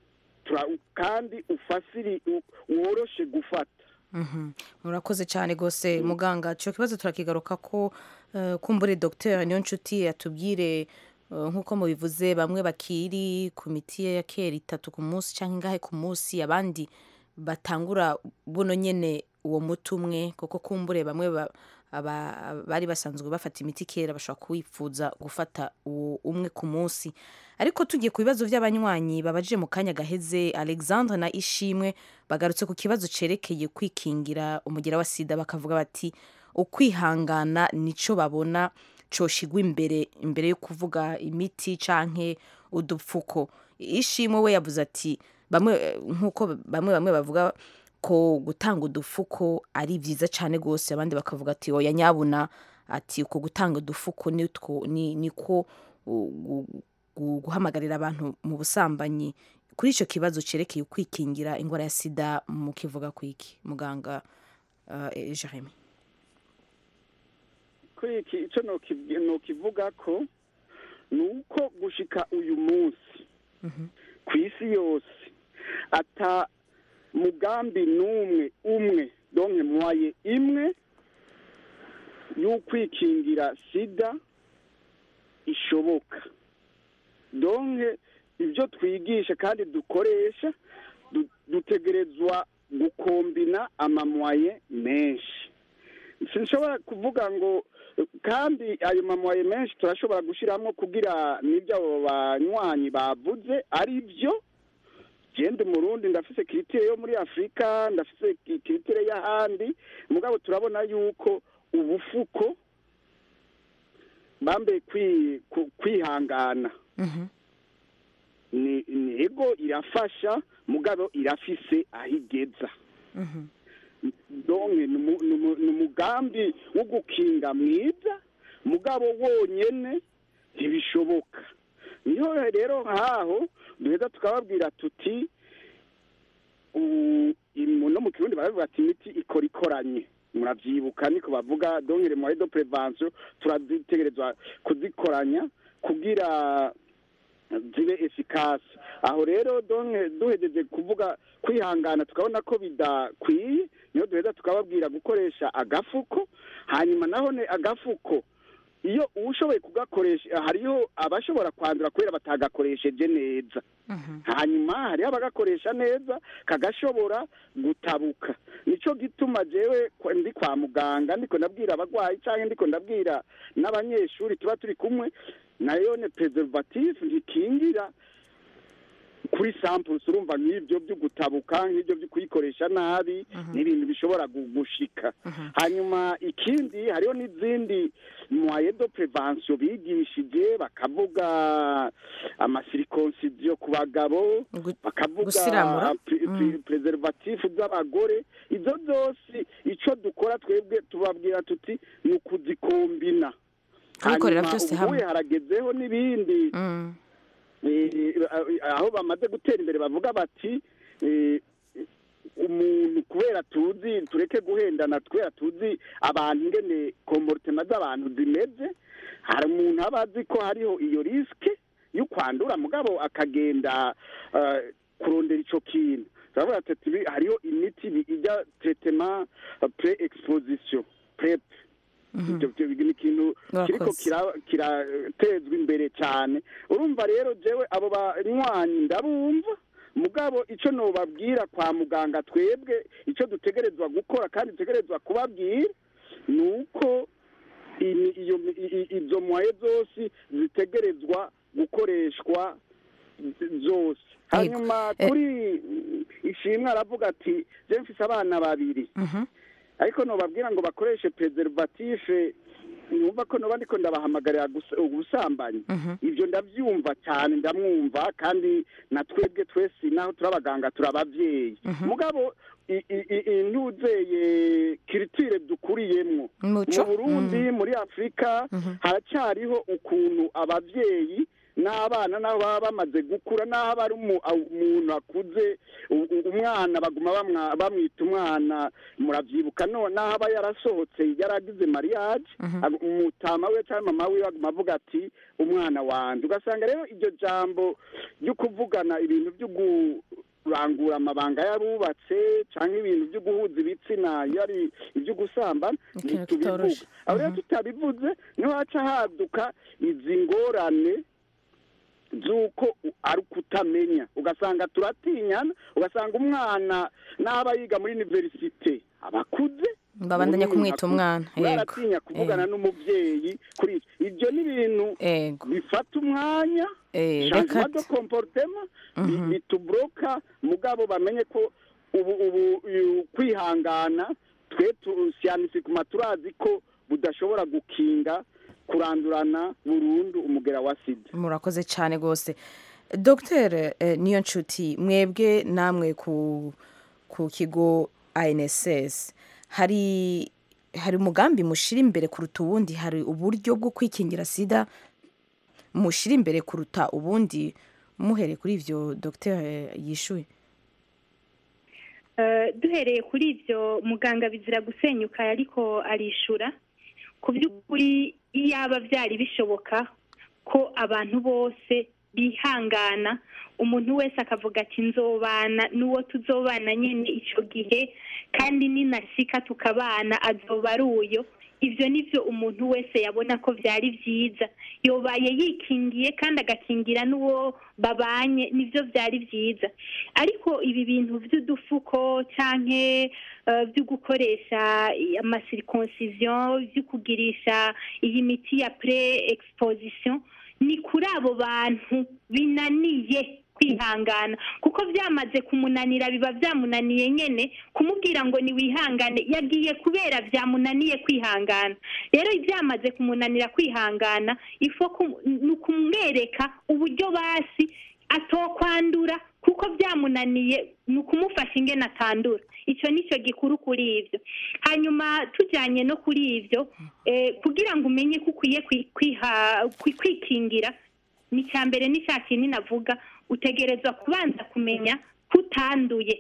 kandi ufasiri woroshe gufata murakoze cyane rwose muganga icyo kibazo turakigaruka ko kumbure dogiteri niyo nshuti yatubwire nk'uko mubivuze bamwe bakiri ku miti ya kera itatu ku munsi cyangwa ingahe ku munsi abandi batangura buno nyine uwo muti umwe kuko kumbure bamwe bari basanzwe bafata imiti kera bashobora kuwifuza gufata uwo umwe ku munsi ariko tugiye ku bibazo by'abanywanyi babaje mu kanya gaheze alexandre na ishimwe bagarutse ku kibazo cyerekeye kwikingira umugera wa sida bakavuga bati ukwihangana nicyo babona coshigwa imbere imbere yo kuvuga imiti canke udupfuko ishimwe we yavuze ati bamwe nk'uko bamwe bamwe bavuga ko gutanga udufuko ari byiza cyane rwose abandi bakavuga ati oya nyabuna ati uko gutanga udufuko niko guhamagarira abantu mu busambanyi kuri icyo kibazo cyerekeye kwikingira indwara ya sida mu kivuga ku iki muganga jeremy kuri iki icyo nukivuga ko ni uko gushika uyu munsi ku isi yose ata mugambi n'umwe umwe donke mwaye imwe y'ukwikingira sida ishoboka donke ibyo twigisha kandi dukoresha dutegerezwa gukombina amamwaye menshi sinshobora kuvuga ngo kandi ayo mamwaye menshi turashobora gushyiramo kugira n'ibyo abo banywanyi bavuze ari byo genda umurundi ndafise kiritire yo muri afurika ndafise kiritire y'ahandi mugabo turabona yuko ubufuko bambaye kwihangana ni ego irafasha mugabo irafise aho igeza ni umugambi wo gukinga mwiza mugabo wonyine ntibishoboka niho rero nk'aho duheza tukababwira tuti no mu kirundi baravuga ati imiti ikora ikoranye murabyibuka niko bavuga dongere muri do prevention turazitegerezwa kuzikoranya kugira zibe efikasi aho rero donke duhejeje kuvuga kwihangana tukabona ko bidakwiye niyo duheza tukababwira gukoresha agafuko hanyuma naho ne agafuko iyo ushoboye kugakoresha hariho abashobora kwandura kubera batagakoresheje neza hanyuma hariho abagakoresha neza kagashobora gutabuka nicyo gituma jewe kwa- ndi kwa muganga ndiko ndabwira abagwayi cyangwa ndiko ndabwira n'abanyeshuri tuba turi kumwe nayo ne preservative ntikingira kuri samples urumva nk'ibyo byo gutabuka nk'ibyo byo kuyikoresha nabi ni ibintu bishobora gu- gushika hanyuma ikindi hariho n'izindi moyen de prevention bigishije bakavuga amasirikonsidiyo ku bagabo bakavuga gusiramura? pre- pre- preservatif z'abagore izo zose ico dukora twebwe tubabwira tuti ni ukuzikombina Kubikorera Hanyuma byose ubuye hamwe. haragezeho n'ibindi eh, aho bamaze gutera imbere bavuga bati eh, umuntu kubera tuzi tureke guhendana kubera tuzi abantu ingene komporutema z'abantu zimeze hari umuntu aba azi ko hariho iyo risike yo kwandura mugabo akagenda eh, kurondera ico kintu turavuga ati tibi- hariho imiti bi- ijya tretema pre exposition prep ibyo byo ni ikintu kiriko Murakoze. kira- kiratezwa imbere cyane urumva rero jewe abo banywanyi ndabumva mugabo icyo nobabwira kwa muganga twebwe icyo dutegerezwa gukora kandi dutegerezwa kubabwira ni uko ini- iyo i- i- izo mwaye zose zitegerezwa gukoreshwa zose hanyuma kuri ishimwe aravuga ati je mfise abana babiri ariko nobabwira ngo bakoreshe preservative numva ko noba ndiko ndabahamagarira gus- ubusambanyi ibyo ndabyumva cyane ndamwumva kandi na twebwe twese naho turi abaganga turi ababyeyi mugabo i- i- i- intuzeye kiritire dukuriyemwo mu Muco? burundi muri afurika haracyariho ukuntu ababyeyi n'abana nabo baba bamaze gukura n'aho aba ari umu- aw- umuntu akuze u- u- umwana baguma bamwa- bamwita umwana muravyibuka no n'aho aba yarasohotse yaragize mariage ag- umutama we cyangwa mama we aguma avuga ati umwana wanje ugasanga rero iryo jambo ryo kuvugana ibintu byo kurangura amabanga y'abubatse cyangwa ibintu byo guhuza ibitsina iyo ari ibyo gusambana Ikintu ntitubivuga kitoroshe. aho rero tutabivuze niho haca haduka izi ngorane z'uko u- ari ukutamenya ugasanga turatinyana ugasanga umwana n'aba yiga muri universite abakuze Babandanya kumwita umwana, yego. baratinya kuvugana n'umubyeyi kuri ibyo ibyo ni ibintu bifata umwanya Eh, changement reka de comportement bi- bitubloka mugabo bamenye ko ubu ubu uyu kwihangana twe tu- siyanisi-kuma turazi ko budashobora gukinga kurandurana burundu umugera wa sida murakoze cyane rwose dr niyo nshuti mwebwe namwe ku ku kigo anss hari hari umugambi mushyira imbere kuruta ubundi hari uburyo bwo kwikingira sida mushyira imbere kuruta ubundi muhereye kuri ibyo dr yishuye Eh, duhereye kuri ibyo muganga bizira gusenyuka ariko arishura ku by'ukuri iyaba byari bishoboka ko abantu bose bihangana umuntu wese akavuga ati nzobana n'uwo tuzobana nyine icyo gihe kandi ninasika tukabana azoba ari uyo ibyo ni byo umuntu wese yabona ko byari byiza yobaye yikingiye kandi agakingira n'uwo babanye nibyo byari byiza ariko ibi bintu by'udufuko cyangwa byo gukoresha amasirikonsiziyo byo kugirisha iyi miti ya pre exposition ni kuri abo bantu binaniye kwihangana kuko byamaze kumunanira biba byamunaniye nyine kumubwira ngo niwihangane yagiye kubera byamunaniye kwihangana rero byamaze kumunanira kwihangana ifo ni ukumwereka uburyo basi atokwandura kuko byamunaniye ni ukumufasha ingene atandura icyo ni cyo gikuru kuri ibyo hanyuma tujyanye no kuri ibyo kugira ngo umenye ko ukwiye kwikingira ni icya mbere n'icya kinini navuga utegerezwa kubanza kumenya ko utanduye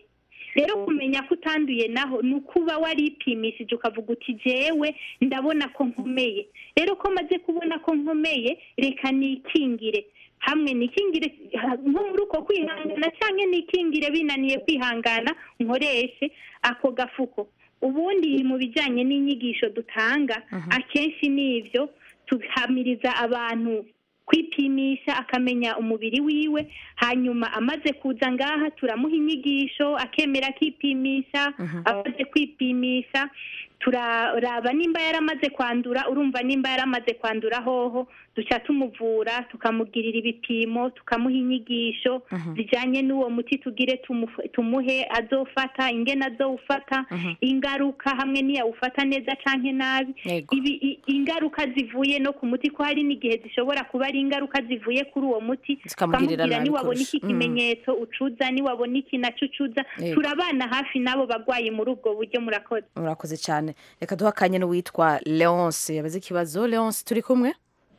rero kumenya ko utanduye naho ni ukuba waripimishije ukavuga uti jewe ndabona ko nkomeye rero ko maze kubona ko nkomeye reka nikingire hamwe nikingire nko muri uko kwihangana cyangwa nikingire binaniye kwihangana nkoreshe ako gafuko ubundi mu bijyanye n'inyigisho dutanga akenshi ni ibyo tuhamiriza abantu kwipimisha akamenya umubiri wiwe hanyuma amaze kuza ngaha turamuha inyigisho akemera akipimisha amaze kwipimisha turaraba nimba yaramaze kwandura urumva nimba yaramaze kwandura hoho duca tumuvura tukamugirira ibipimo tukamuha inyigisho zijyanye n'uwo muti tugire tumufu- tumuhe azofata ingene azowufata ingaruka hamwe niyawufata neza canke nabi Yego. ibi i- ingaruka zivuye no ku muti ko hari n'igihe zishobora kuba ari ingaruka zivuye kuri uwo muti Zikamugirira tukamubwira nabi niwabona iki kurusha. Mm. kimenyetso ucuza niwabona iki naco ucuza Yego. turabana hafi n'abo bagwayi muri ubwo buryo murakoze murakoze cyane reka duha akanya n'uwitwa leonce yabaze ikibazo leonce turi kumwe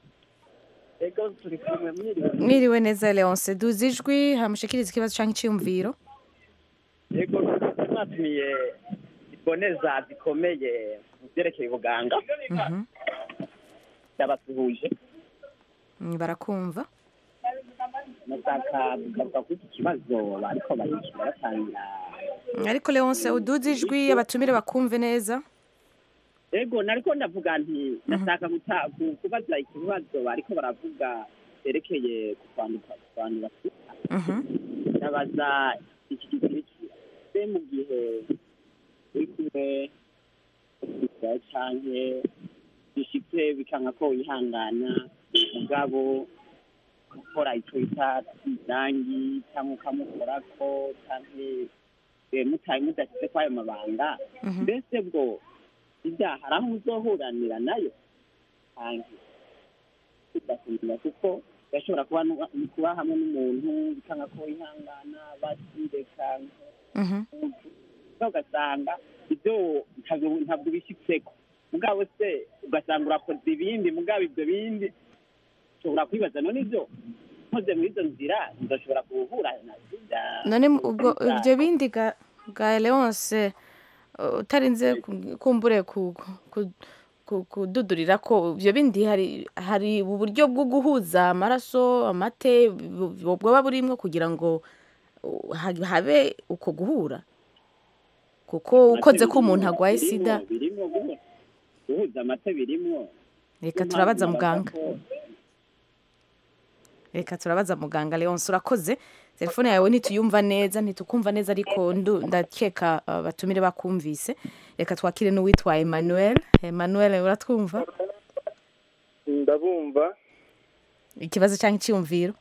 ego turi kumwe mwiriwe mwiriwe neza leonce duze ijwi hamushikiriza ikibazo cyangwa icyiyumviro ego mwatumiye iboneza zikomeye mu byerekeye ubuganga Mhm. ndabasuhuje Mm, barakumva mushaka kugaruka kuri iki kibazo bariko bayishyura batangira Mm, ariko leonce uduze ijwi abatumire bakumve neza ego nariko ndavuga nti ndashaka guta- ku- kubaza ikibazo bariko baravuga cyerekeye kwanduka kwandura sida Mhm. ndabaza iki gikurikira se mu gihe uri kumwe n'umugabo canke bishitse bikanka ko wihangana mugabo gukora ico bita irangi cyangwa ukamukorako canke eh, mutaye mudashyize kwayo mabanga Mhm. mbese bwo ibyaha hari aho uzohuranira nayo hanze udakumira kuko gashobora kuba nu- kuba hamwe n'umuntu bikanga ko wihangana basireka Mhm. ugasanga ibyo ntabwo ntabwo ubishyitseko mugabo se ugasanga urakoze ibindi mugabo ibyo bindi ushobora kwibaza none ibyo nkoze muri izo nzira nzashobora guhura na sida none ubwo ibyo bindi ga ga leonce uh, utarinze ku- kumbure ku- ku- ku- kududurira ko ibyo bindi hari hari uburyo bwo guhuza amaraso amate bu- bu- bwaba burimwo kugira ngo uh, ha- habe uko guhura kuko ukoze ko umuntu agwaye Birimo- sida birimo guhu- guhuza amata birimo reka Niyo turabaza mpamvu muganga nabaza ko- reka turabaza muganga leonce urakoze telefone yawe ntituyumva neza ntitukumva neza ariko ndu- ndakeka uh, batumire bakumvise reka twakire n'uwitwa emmanuel emmanuel uratwumva ndabumva ikibazo cyangwa icyiyumviro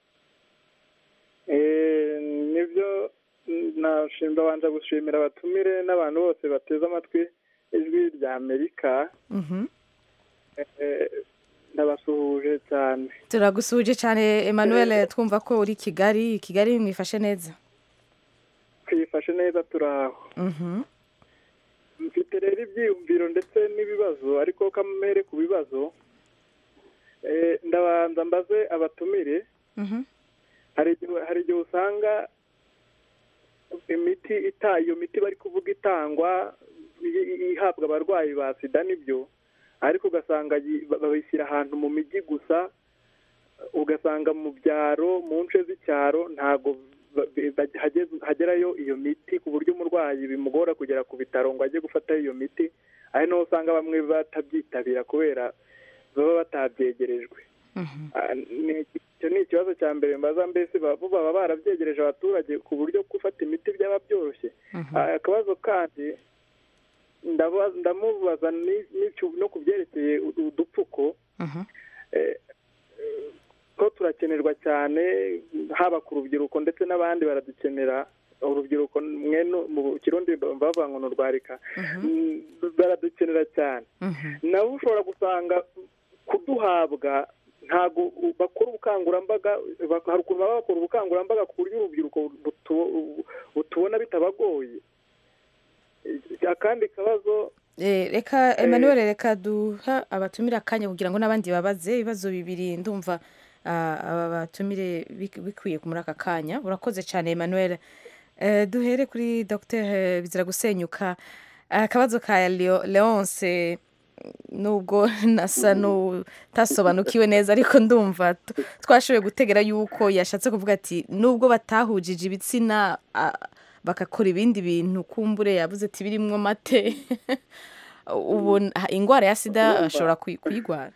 Eh, nibyo nashimba banza gushimira abatumire n'abantu bose bateze amatwi ijwi rya amerika Mhm. Eh, ndabasuhuje cyane turagusuhuje cyane emmanuel twumva ko uri kigali kigali mwifashe neza twifashe neza turaho Mhm. mfite rero ibyiyumviro ndetse n'ibibazo ariko kamere ku bibazo Eh, ndabanza mbaze abatumire Mhm. hari igihe hari igihe usanga imiti ita iyo miti bari kuvuga itangwa i- i- ihabwa abarwayi ba sida nibyo ariko ugasanga yi- ba- babishyira ahantu mu mijyi gusa ugasanga mu byaro mu nce z'icyaro ntabwo ba- ba- hageze- hagerayo iyo miti ku buryo umurwayi bimugora kugera ku bitaro ngo ajye gufatayo iyo miti ari naho usanga bamwe batabyitabira kubera baba batabyegerejwe Ah, ni- icyo ni ikibazo cya mbere mbaza mbese ba- bo baba barabyegereje abaturage ku buryo gufata imiti byaba byoroshye Ah, akabazo kandi ndaba- ndamubaza ni- n'icyo- no ku byerekeye u- udupfuko Mhm. eh, eh, ko turakenerwa cyane haba ku rubyiruko ndetse n'abandi baradukenera urubyiruko mwe no- mu kirundi bavuga ngo ni urwarika Mm, baradukenera cyane Mhm. nabo ushobora gusanga kuduhabwa ntabwo u- bakora ubukangurambaga bak- hari ukuntu baba bakora ubukangurambaga ku buryo urubyiruko butu- butubona bitabagoye Eh, akandi kabazo Eh, reka emmanuel reka duha abatumire akanya kugira ngo n'abandi babaze ibibazo bibiri ndumva ah, aba batumire bik- bikwiye muri aka kanya urakoze cyane emmanuel Eh, duhere kuri dr bizira gusenyuka akabazo ka Leo- leonce nubwo nasa n'utasobanukiwe neza ariko ndumva t- twashoboye gutegera yuko yashatse kuvuga ati nubwo batahujije ibitsina ah, bagakora ibindi bintu kumbure yavuze ati birimwo amate ubu ah, indwara ya sida ashobora kuyi- kuyigwara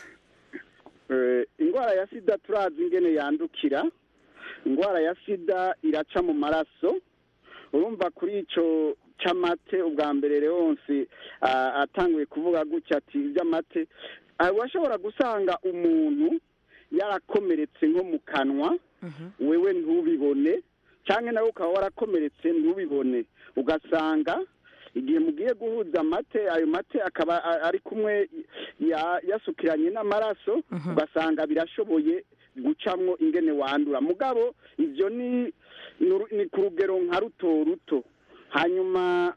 Eh, indwara ya sida turazi ingene yandukira indwara ya sida iraca mu maraso urumva kuri ico c'amate ubwa mbere leonsi ah, atanguye kuvuga gutya ati ivy'amate ah, washobora gusanga umuntu yarakomeretse nko mu kanwa wewe ntubibone cyangwa nawe ukaba warakomeretse ntubibone ugasanga igihe mugiye guhuza amate ayo mate akaba a- ari kumwe ya- yasukiranye n'amaraso ugasanga birashoboye gucamwo ingene wandura mugabo ivyo ni ni uru- ni ku rugero nka ruto ruto hanyuma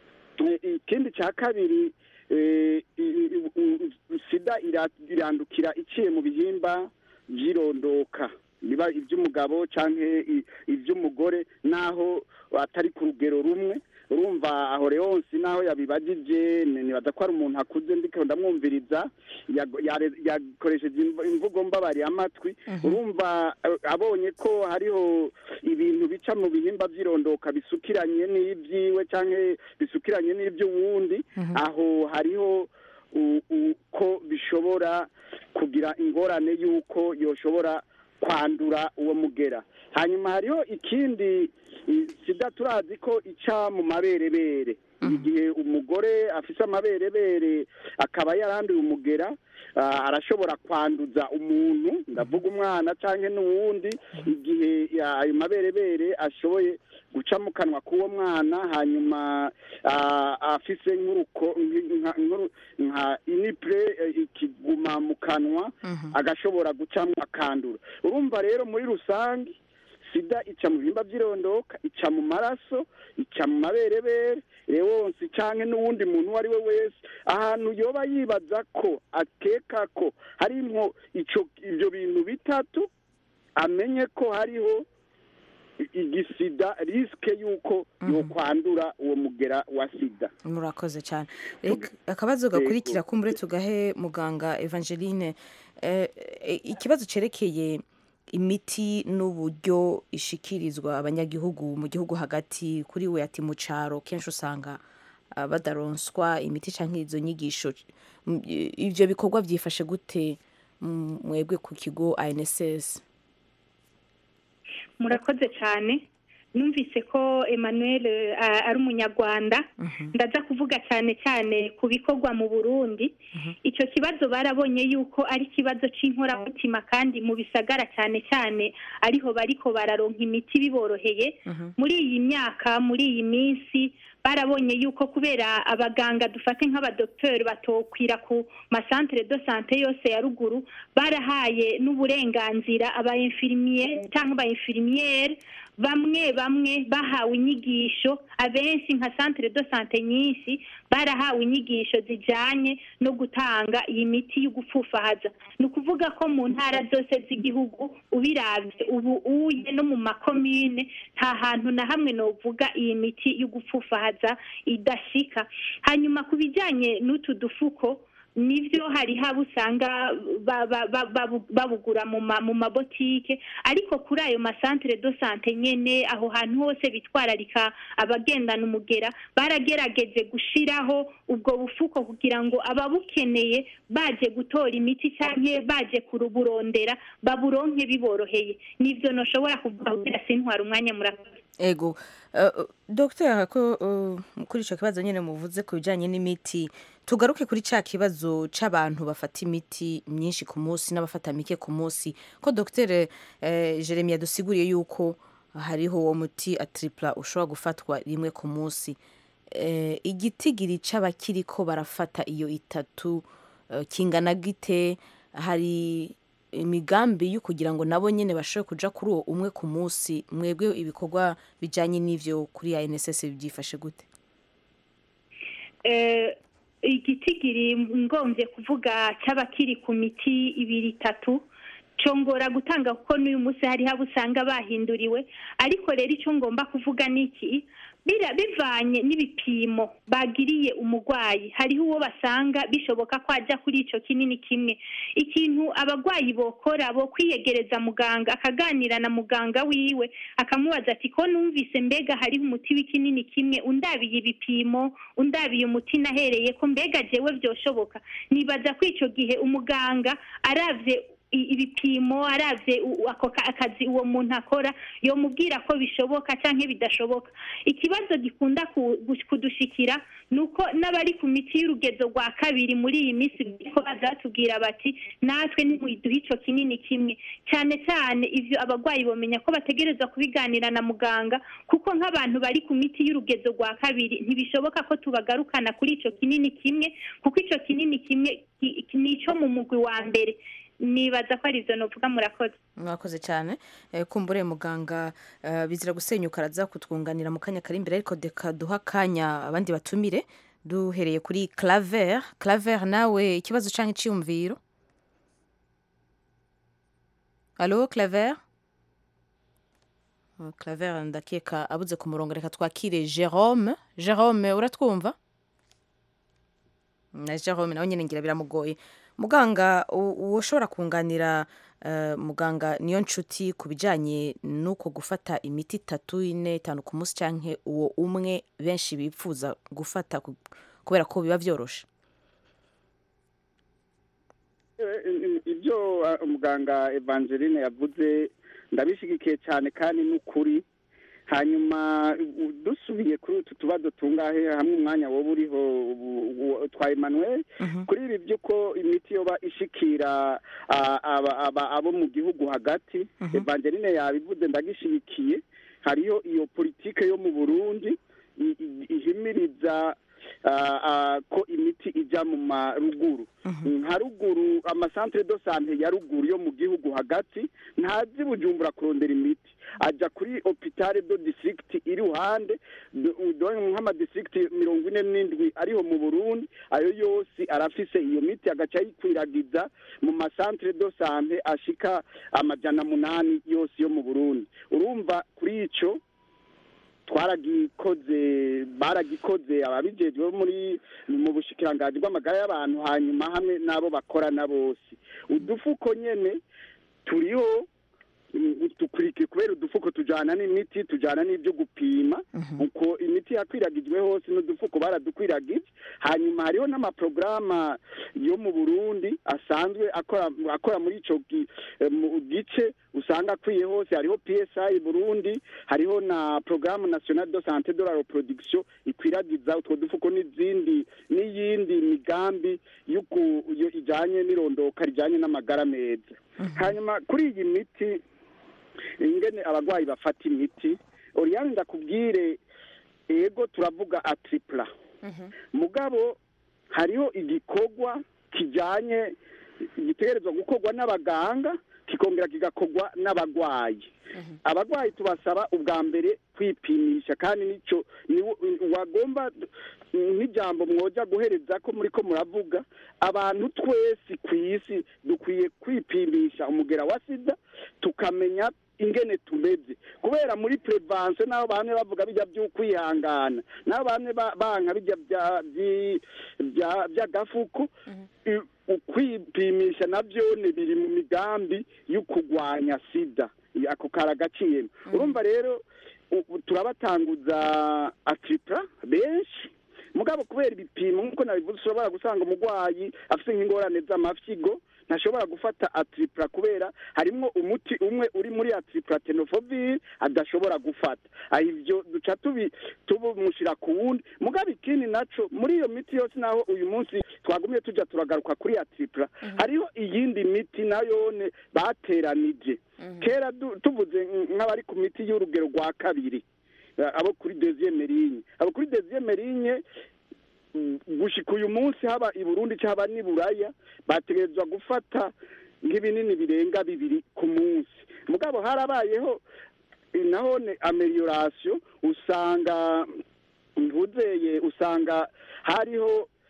eh, ikindi cya kabiri eh, i- i- u- sida ira- irandukira iciye mu bihimba by'irondoka biba iby'umugabo cyangwa iby'umugore naho atari ku rugero rumwe urumva aho leonsi naho yabibagije ni- nibaza ko ari umuntu akuze ndiko ndamwumviriza yago- yare- yakoresheje imv- imvugo mbabariye amatwi urumva eh, abonye ko hariho ibintu bica mu bihimba by'irondoka bisukiranye n'ibyiwe cyangwa bisukiranye n'iby'uwundi aho hariho u- u- ko bishobora kugira ingorane y'uko yoshobora kwandura uwo mugera hanyuma hariho ikindi i- sida turazi ko ica mu maberebere igihe umugore afise amaberebere akaba yaranduye umugera ah, arashobora kwanduza umuntu ndavuga umwana cyangwa n'uwundi igihe ya- ayo maberebere ashoboye guca mu kanwa k'uwo mwana hanyuma ah, afise nk'uruko nka- nk'uru- nka inipure eh, ikiguma mu kanwa agashobora gucamo akandura urumva rero muri rusange sida ica mu bihimba by'irondoka ica mu maraso ica mu maberebere rewonsi canke n'uwundi muntu uwo ari we wese ahantu yoba yibaza ko akeka ko harimwo ico ivyo bintu bitatu amenye ko hariho i- igisida risike y'uko yokwandura uwo mugera wa sida murakoze cyane Reka akabazo gakurikira kumbure tugahe muganga evangeline Eh, eh, ikibazo cerekeye imiti n'uburyo ishikirizwa abanyagihugu mu gihugu hagati kuri we ati mu caro kenshi usanga ah, badaronswa imiti canke izo nyigisho M- i- ivyo bikorwa vyifashe gute mm, mwebwe ku kigo ANSS murakoze cyane numvise ko emmanuel eh, ari umunyarwanda ndaza kuvuga cyane cyane ku bikorwa mu burundi icyo kibazo barabonye yuko ari ikibazo cy'inkoramutima kandi mu bisagara cyane cyane ariho bariko bararonka imiti biboroheye muri iyi myaka muri iyi minsi barabonye yuko kubera abaganga dufate nk'abadokiteri batokwira ku masantere de sante yose ya ruguru barahaye n'uburenganzira aba infirmier cyangwa aba infirmiere bamwe bamwe bahawe inyigisho abenshi nka santere de sante nyinshi barahawe inyigisho zijyanye no gutanga iyi miti yo gupfufahaza ni ukuvuga ko mu ntara zose z'igihugu ubirabye ubu uye no mu makomine nta hantu na hamwe novuga iyi miti yo gupfufahaza idashika hanyuma ku bijyanye n'utu dufuko nibyo hari haba usanga ba- ba- ba- babu- babugura mu ma- mu mabotike ariko kuri ayo masantere do sante nyene aho hantu hose bitwararika abagendana umugera baragerageje gushiraho ubwo bufuko kugira ngo ababukeneye baje gutora imiti canke baje kuruburondera baburonke biboroheye nivyo noshobora kuvuga kugira sintwara umwanya murakoze ego uh, dogiteri ko uh, kuri icyo kibazo nyine muvuze ku bijyanye n'imiti tugaruke kuri cya kibazo cy'abantu bafata imiti myinshi ku munsi n'abafata mike ku munsi ko dogiteri eh, jeremy yadusiguriye yuko hariho uwo muti atiripura ushobora gufatwa rimwe ku munsi eh, igitigiri cy'abakiri ko barafata iyo itatu eh, kingana gite hari imigambi yo kugira ngo nabo nyine bashobore kuja kuri uwo umwe ku munsi mwebwe ibikorwa bijyanye n'ivyo kuri ANSS byifashe gute eh, igitigiri ngombye kuvuga cy'abakiri ku miti ibiri itatu congora gutanga kuko n'uyu munsi hariho abo usanga bahinduriwe ariko rero icyo ngomba kuvuga ni iki bira- bivanye n'ibipimo bagiriye umurwayi hariho uwo basanga bishoboka ko ajya kuri icyo kinini kimwe ikintu abarwayi bokora bo kwiyegereza muganga akaganira na muganga wiwe akamubaza ati ko numvise mbega hariho umuti w'ikinini kimwe undabiye ibipimo undabiye umuti nahereye ko mbega jewe byoshoboka nibaza ko icyo gihe umuganga aravye i- ibipimo aravye u- ako ka- akazi uwo muntu akora yomubwira ko bishoboka canke bidashoboka ikibazo gikunda ku- gu- kudushikira ni uko n'abari ku miti y'urugezo rwa kabiri muri iyi minsi ko baza batubwira bati natwe nimuduhe ico kinini kimwe cyane cyane ivyo abarwayi bomenya ko bategerezwa kubiganira na muganga kuko nk'abantu bari ku miti y'urugezo rwa kabiri ntibishoboka ko tubagarukana kuri ico kinini kimwe kuko ico kinini kimwe ki- ki- ni ico mu mugwi wa mbere nibaza ko ari ivyo novuga murakoze mwakoze cyane Eh, kumbure muganga eh, bizira gusenyuka araza kutwunganira mu kanya kari imbere ariko deka duha akanya abandi batumire duhereye kuri claver claver nawe ikibazo cyangwa icyiyumviro alo claver Oh, claver ndakeka abuze ku murongo reka twakire jerome jerome uratwumva na jerome nawe nyine ngira biramugoye muganga u- uwo ushobora kunganira eh, muganga niyo nshuti ku bijyanye n'uko gufata imiti itatu ine itanu ku munsi cyangwa uwo umwe benshi bipfuza gufata ku- kubera ko biba byoroshe Eh, ibyo uh, umuganga evangeline yavuze ndabishyigikiye cyane kandi n'ukuri hanyuma u- dusubiye kuri utu tubazo tungahe hamwe umwanya woba uriho u- u- twa emmanuel kuri ibi by'uko imiti yoba ishikira ah, aba- aba- abo mu gihugu hagati evangeline yabivuze ndagishyigikiye hariyo iyo politike yo mu burundi i- i- ihimiriza ah, ah, ko imiti ijya mu maruguru nka ruguru amasantere do sante ya ruguru yo mu gihugu hagati ntazi bujumbura kurondera imiti ajya kuri hopitale do district iri iruhande do- do- nk'amadistrict mirongo ine n'indwi ariho mu burundi ayo yose arafise iyo miti agaca ayikwiragiza mu masantere do sante ashika amajana munani yose yo mu burundi urumva kuri ico twaragikoze baragikoze ababijejwe muri mu bushikiranganji bw'amagara y'abantu hanyuma hamwe n'abo bakorana bose udufuko nyene turiho mm, dukurikira kubera udufuko tujana n'imiti tujana n'ibyo gupima uko imiti yakwiragijwe hose n'udufuko baradukwiragije hanyuma hariho n'amaporogaramu yo mu burundi asanzwe akora akora muri ico gi- eh, mu gice usanga akwiye hose hariho psi burundi hariho na porogaramu national de sante de la reproduction ikwiragiza utwo dufuko n'izindi n'iyindi migambi y'uku- yo ijanye n'irondoka rijanye n'amagara meza hanyuma kuri iyi miti ingene abarwayi bafata imiti oriyani ndakubwire ego turavuga atripla mugabo hariho igikorwa kijanye gitegerezwa gukorwa n'abaganga kikongera kigakorwa n'abagwayi abagwayi tubasaba ubwa mbere kwipimisha kandi nico ni wagomba nk'ijambo mwoja guhereza ko muri ko muravuga abantu twese ku isi dukwiye kwipimisha umugera wa sida tukamenya ingene tumeze kubera muri prevention naho bamwe bavuga bijya by'ukwihangana naho bamwe ba- banka bijya bya- byi- bya- by'agafuko i- ukwipimisha nabyo ni biri mu migambi yo kurwanya sida ako karagaciyemo urumva rero u- u- turabatanguza atripla benshi mugabo kubera ibipimo nk'uko nabivuze ushobora gusanga umurwayi afite nk'ingorane z'amafyigo ntashobora gufata atripla kubera harimwo umuti umwe uri muri atripla tenofovir adashobora gufata aho ivyo duca tubi tumushira ku wundi mugabo ikindi naco muri iyo miti yose naho uyu munsi twagumye tuja turagaruka kuri atripla hariho iyindi miti nayone bateranije kera du- tuvuze nk'abari ku miti y'urugero rwa kabiri eh, abo kuri deuxième ligne abo kuri deuxième ligne mm, gushika uyu munsi haba i burundi cyangwa n'i buraya bategerezwa gufata nk'ibinini birenga bibiri ku munsi mugabo harabayeho eh, nahone amelioration usanga ntuzeye usanga hariho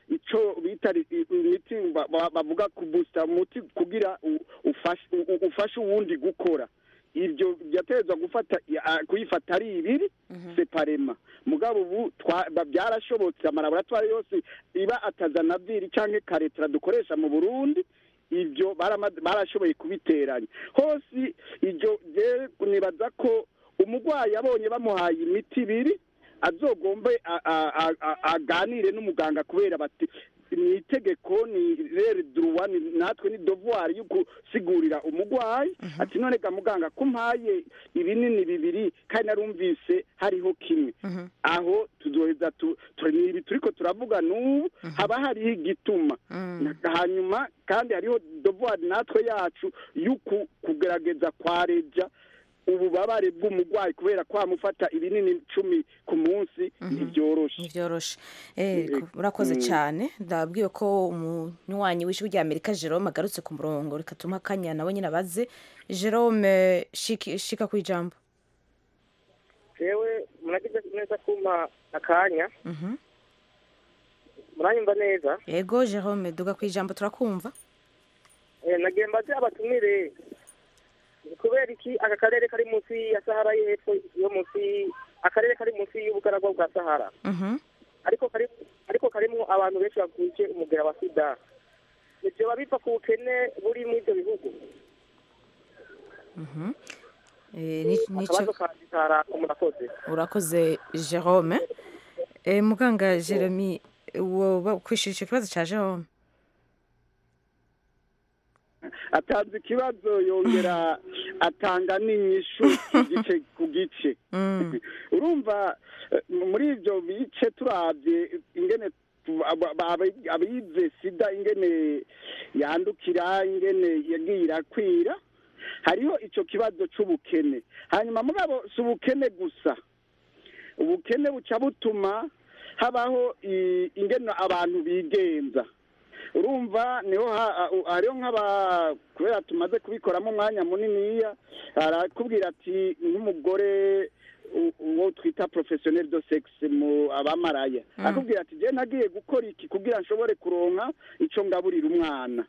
ico bita ri- i- imiti ba- ba- bavuga kubusita umuti kugira u- ufashe u- u- ufashe uwundi gukora ibyo byategerezwa gufata ya- kuyifata ari ibiri separema mugabo ubu twa- ba- byarashobotse amalaboratwari yose iba atazanaviri canke karetera dukoresha mu burundi ibyo barama- barashoboye kubiteranya hose ibyo je nibaza ko umurwayi abonye bamuhaye imiti ibiri azogombe a- a- a- a- aganire n'umuganga kubera bati ni itegeko ni rere duruwa ni natwe ni devoir yo gusigurira umurwayi ati none ga muganga kumpaye ibinini bibiri kandi narumvise hariho kimwe aho tuzoheza tu- tu- ni ibi turiko turavuga n'ubu haba hariho igituma Na- hanyuma kandi hariho devoir natwe yacu yo ku- kugerageza kwareja ububabare bw'umurwayi kubera kwamufata ibinini icumi ku munsi ntibyoroshe ntibyoroshe Eh, Eh, ku- urakoze mm. cyane ndabwiwe ko umunywanyi w'ijwi rya amerika jerome agarutse ku murongo reka tumuhe akanya nawe nyine abaze jerome shiki- shika ku ijambo jewe muragize neza kumpa akanya Mhm. muranyumva neza yego jerome duga ku ijambo turakumva Eh, nagiye mbaze abatumire ni kubera iki aka karere kari munsi ya sahara yo hepfo yo munsi akarere kari munsi y'ubugaragwa bwa sahara Mhm. ariko kari ariko karimo abantu benshi bavuje umugera wa sida ivyo biba biva ku bukene buri muri ivyo bihugu Mhm. Eh, ni- nico akabazo kanje karako murakoze urakoze jerome Eh, muganga jeremy woba kwishura icyo kibazo cya jerome atanze ikibazo yongera atanga n'inyishu ku gice ku gice urumva eh, muri ibyo bice turabye ingene tu- aba- aba- abize sida ingene yandukira ingene yagiye irakwira hariho icyo kibazo c'ubukene hanyuma mugabo si ubukene gusa ubukene buca butuma habaho i- ingene abantu bigenza urumva niho ha- ha- hariho nk'aba kubera tumaze kubikoramo umwanya muniniya arakubwira ati nk'umugore u- uwo twita professionnel de sexe mu abamaraya Mm. akubwira ati je nagiye gukora iki kugira nshobore kuronka ico ngaburira umwana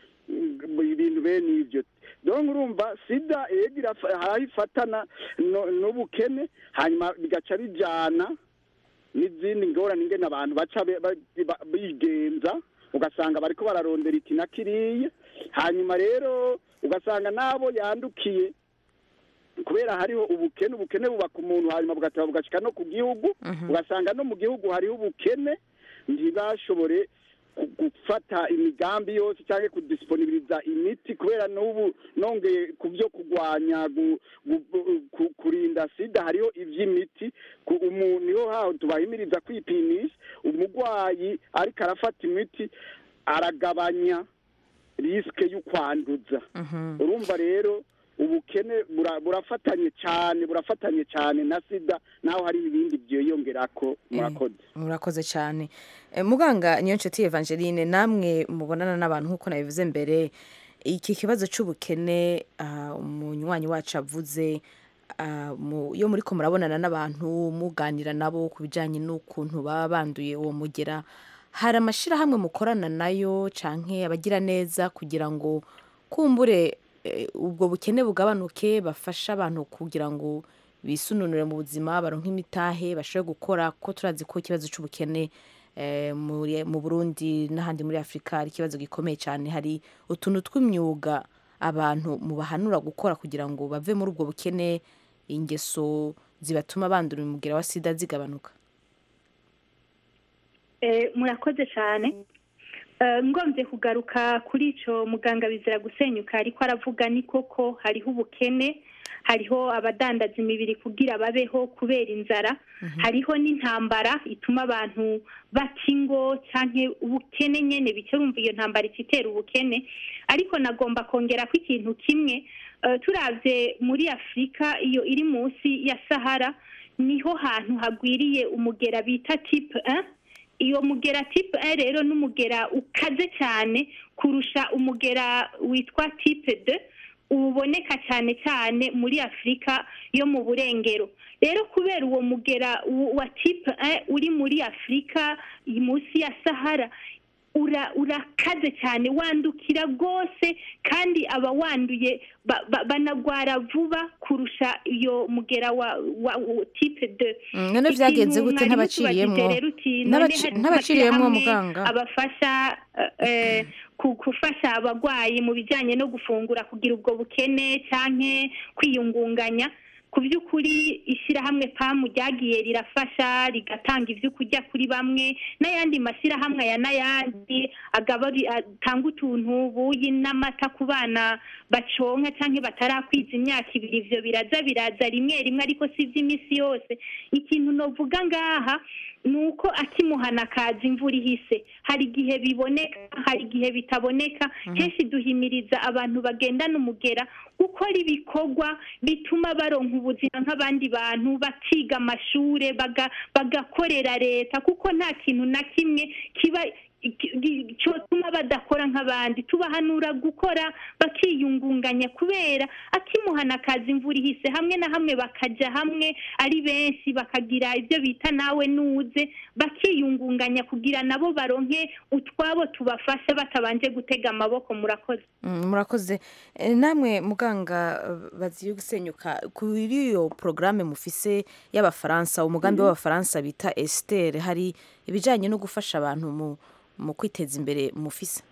Mm, ibintu bene ivyo donc urumva sida yego irafa- haraho ifatana no- n'ubukene hanyuma bigaca bijana n'izindi ngorane ingene abantu baca be- ba- ba- bigenza ugasanga bariko bararondera iki na kiriya hanyuma rero ugasanga n'abo yandukiye kubera hariho ubukene ubukene bubaka umuntu hanyuma bugataba bugashika no ku gihugu ugasanga no mu gihugu hariho ubukene ntibashobore ku- gufata imigambi yose cyangwa kudisiponibiriza imiti kubera n'ubu nongeye ku byo kurwanya gu- gu- gu- ku- kurinda sida hariho iby'imiti ku- umuntu niho haho tubahimiriza kwipimisha umurwayi ariko arafata imiti aragabanya risike y'ukwanduza urumva rero ubukene bura- burafatanye cyane burafatanye cyane na sida naho hari ibindi byiyongerako murakoze murakoze cyane Eh, muganga niyo nshuti evangeline namwe mubonana n'abantu nk'uko nabivuze mbere iki kibazo cy'ubukene ah, umunywanyi wacu avuze ah, mu- iyo muri ko murabonana n'abantu muganira nabo ku bijyanye n'ukuntu baba banduye uwo mugera hari amashyirahamwe mukorana nayo canke abagira neza kugira ngo kumbure eh, ubwo bukene bugabanuke bafashe abantu kugira ngo bisununure mu buzima baronke imitahe bashobore gukora ko turazi ko ikibazo cy'ubukene eh, muri- mu burundi n'ahandi muri afurika ari ikibazo gikomeye cyane hari utuntu tw'imyuga abantu mubahanura gukora kugira ngo bave muri ubwo bukene ingeso zibatuma bandura umugera wa sida zigabanuka Eh, murakoze cyane Eh, ngombye kugaruka kuri icyo muganga bizira gusenyuka ariko aravuga ni koko hariho ubukene hariho abadandaza imibiri kugira babeho kubera inzara hariho n'intambara ituma abantu bata ingo cyangwa ubukene nyine bice bumva iyo ntambara itera ubukene ariko nagomba kongera ko ikintu kimwe eh, turavye muri afurika iyo iri munsi ya sahara niho hantu hagwiriye umugera bita tipe 1 iyo mugera tipe 1 rero n'umugera ukaze cyane kurusha umugera witwa tipe 2 uboneka cyane cyane muri afurika yo mu burengero rero kubera uwo mugera w- wa tipe eh, uri muri afurika munsi ya sahara ura urakaze cyane wandukira rwose kandi aba wanduye ba- ba- banagwara vuba kurusha iyo mugera wa, wa, wa tipe de Mm, none vyagenze gute ntabaciriyemwo N'abaci- n'abaciriyemwo muganga abafasha eh, ku- gufasha abagwayi mu bijyanye no gufungura kugira ubwo bukene canke kwiyungunganya ku by'ukuri ishyirahamwe pamu ryagiye rirafasha rigatanga ibyo kurya kuri bamwe n'ayandi mashyirahamwe aya n'ayandi agabari atanga utuntu buyi n'amata ku bana baconka cyangwa batarakwiza imyaka ibiri ibyo biraza biraza rimwe rimwe ariko si iby'iminsi yose ikintu novuga ngaha ni uko akimuhana kaza imvura ihise hari igihe biboneka hari igihe bitaboneka kenshi duhimiriza abantu bagendana umugera gukora ibikorwa bituma baronka ubuzima nk'abandi bantu bakiga amashure baga- bagakorera leta kuko nta kintu na kimwe kiba iki- gi- cyotuma badakora nk'abandi tubahanura gukora bakiyungunganya kubera akimuhana akaza imvura ihise hamwe na hamwe bakajya hamwe ari benshi bakagira ibyo bita nawe nuze bakiyungunganya kugira nabo baronke utwabo tubafasha batabanje gutega amaboko murakoze Mm, murakoze Eh, namwe muganga eh, baziye gusenyuka kuri iyo porogaramu mufise y'abafaransa umugambi w'abafaransa bita esiteri hari ibijyanye no gufasha abantu mu mu kwiteza imbere mufise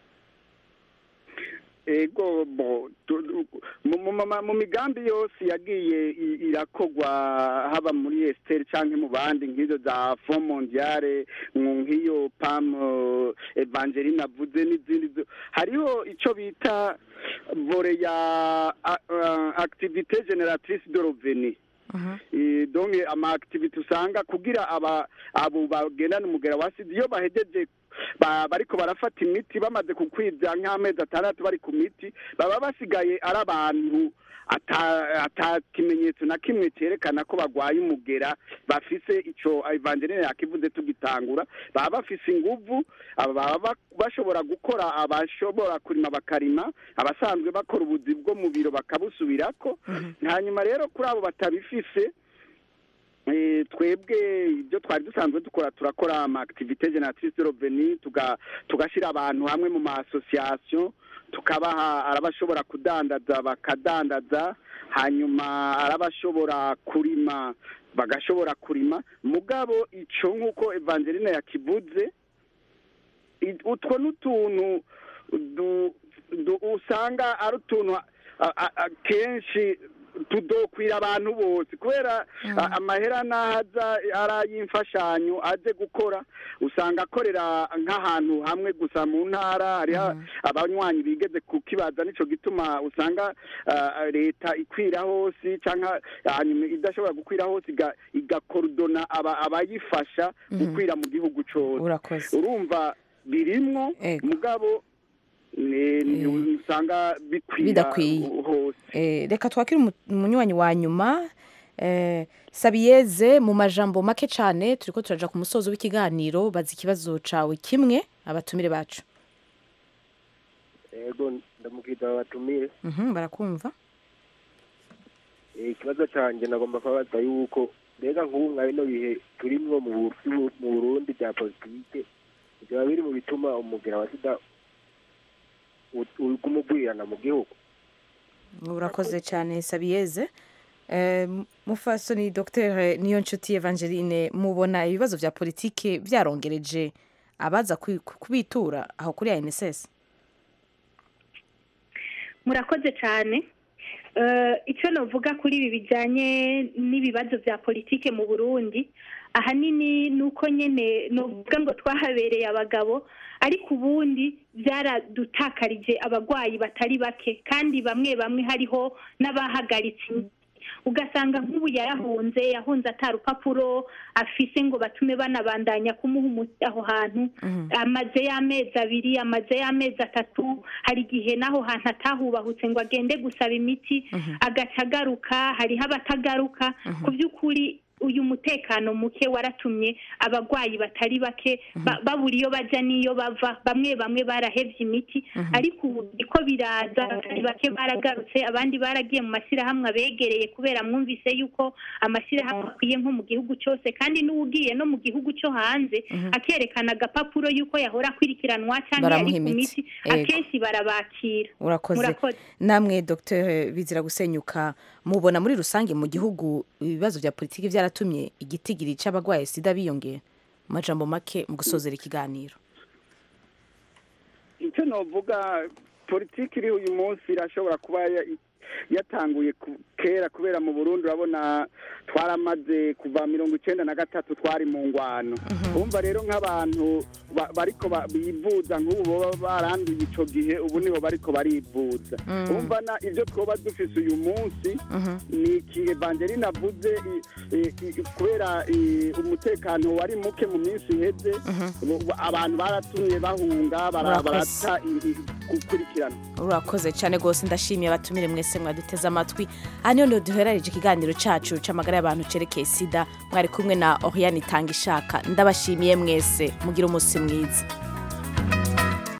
ego bo tu- tu- mu- mu mu- mu migambi yose yagiye i- irakogwa haba muri esiteri cyangwa mu bandi nk'izo za fo mondiale mu- nk'iyo pam eh, evangeline avuze n'izindi zo- hariho icyo bita vore ya a- a- activité génératrice de revenu Eh, donc ama activité usanga kugira aba abo bagendana umugera wa sida iyo bahejeje ba- bariko barafata imiti bamaze kukwiza nk'amezi atandatu bari ku miti baba basigaye ari abantu ata ata kimenyetso na kimwe cyerekana ko bagwaye umugera bafise ico evangeline yakivuze tugitangura baba bafise inguvu aba baba ba- bashobora gukora abashobora kurima bakarima abasanzwe bakora ubuzi bwo mu biro bakabusubirako hanyuma rero kuri abo batabifise Eh, twebwe ibyo twari dusanzwe dukora turakora ama activité génératrice de revenu tuga tugashyira abantu hamwe mu ma association tukabaha arabashobora kudandaza bakadandaza hanyuma arabashobora kurima bagashobora kurima mugabo ico nk'uko evangeline yakivuze i- utwo n'utuntu du- du- usanga ari utuntu a- a- a- kenshi tudokwira abantu bose kubera a- amahera n'ahaza ari ay'imfashanyo aje gukora usanga akorera nk'ahantu hamwe gusa mu ntara hariho abanywanyi bigeze kukibaza nico gituma usanga ah, leta ikwira hose cyangwa hanyuma idashobora gukwira hose iga- igakorodona aba- abayifasha gukwira mu gihugu cose urakoze urumva birimwo mugabo ni- ni- usanga bikwira Bidakwiye. hose Eh, reka twakire umu- umunywanyi wa nyuma eh, sabiyeze mu majambo make cyane turiko turaja ku musozo w'ikiganiro baza ikibazo cawe kimwe abatumire bacu yego ndamubwira batumire Mhm, barakumva Eh, ikibazo cyanjye nagomba kubabaza yuko mbega nk'ubu nka bino bihe turimwo mu Bu- mu burundi bya politike byaba biri mu bituma umugera wa sida u- uguma ugwirirana mu gihugu urakoze cyane sabiyeze Eh, mufasoni dr niyo nshuti evangeline mubona ibibazo vya politike vyarongereje abaza kwi- kubitura aho kuri anss murakoze cyane Eh, icyo navuga kuri ibi bijyanye n'ibibazo bya politike mu burundi ahanini ni uko nyine nuvuga ngo twahabereye abagabo ariko ubundi byaradutakarije abarwayi batari bake kandi bamwe bamwe hariho n'abahagaritse imiti. ugasanga nk'ubu yarahunze yahunze atarupapuro afise ngo batume banabandanya kumuha umuti aho hantu amaze y'amezi abiri amaze y'amezi atatu hari igihe n'aho hantu atahubahutse ngo agende gusaba imiti agaca agaruka hariho abatagaruka ku by'ukuri uyu mutekano muke waratumye abagwayi batari bake ba- babura iyo baja n'iyo bava bamwe bamwe barahevye imiti ariko ubu biriko biraza batari bake baragarutse abandi baragiye mu mashyirahamwe abegereye kubera mwumvise yuko amashyirahamwe akwiye nko mu gihugu cyose kandi n'uwugiye no mu gihugu cyo hanze akerekana agapapuro yuko yahora akurikiranwa cyangwa yari Baramuha ku imiti. miti Ego. akenshi barabakira urakoze Murakoze. namwe dr bizira gusenyuka mubona muri rusange mu gihugu ibibazo bya politiki byaratumye igitigiri cy'abarwaye sida biyongera mu majambo make mu gusozera ikiganiro icyo novuga politiki iri uyu munsi irashobora kuba ya- yatanguye ku- kera kubera mu burundi urabona twaramaze kuva mirongo icenda na gatatu twari mu ngwano umva rero nk'abantu ba- bariko ba- bivuza nk'ubu boba baranduye ico gihe ubu nibo bariko barivuza Mm. umva na ibyo twoba dufise uyu munsi ni iki evangeline avuze i- i- i- kubera i- umutekano wari muke mu minsi iheze bu- bu- abantu baratumye bahunga bara- Murakoze. barata i- i- gukurikirana urakoze cyane rwose ndashimiye abatumire mwese mwaduteze amatwi aha niho niho duherarije ikiganiro cyacu c'amagara y'abantu cerekeye sida mwari kumwe na oriane itanga ishaka ndabashimiye mwese mugire umunsi mwiza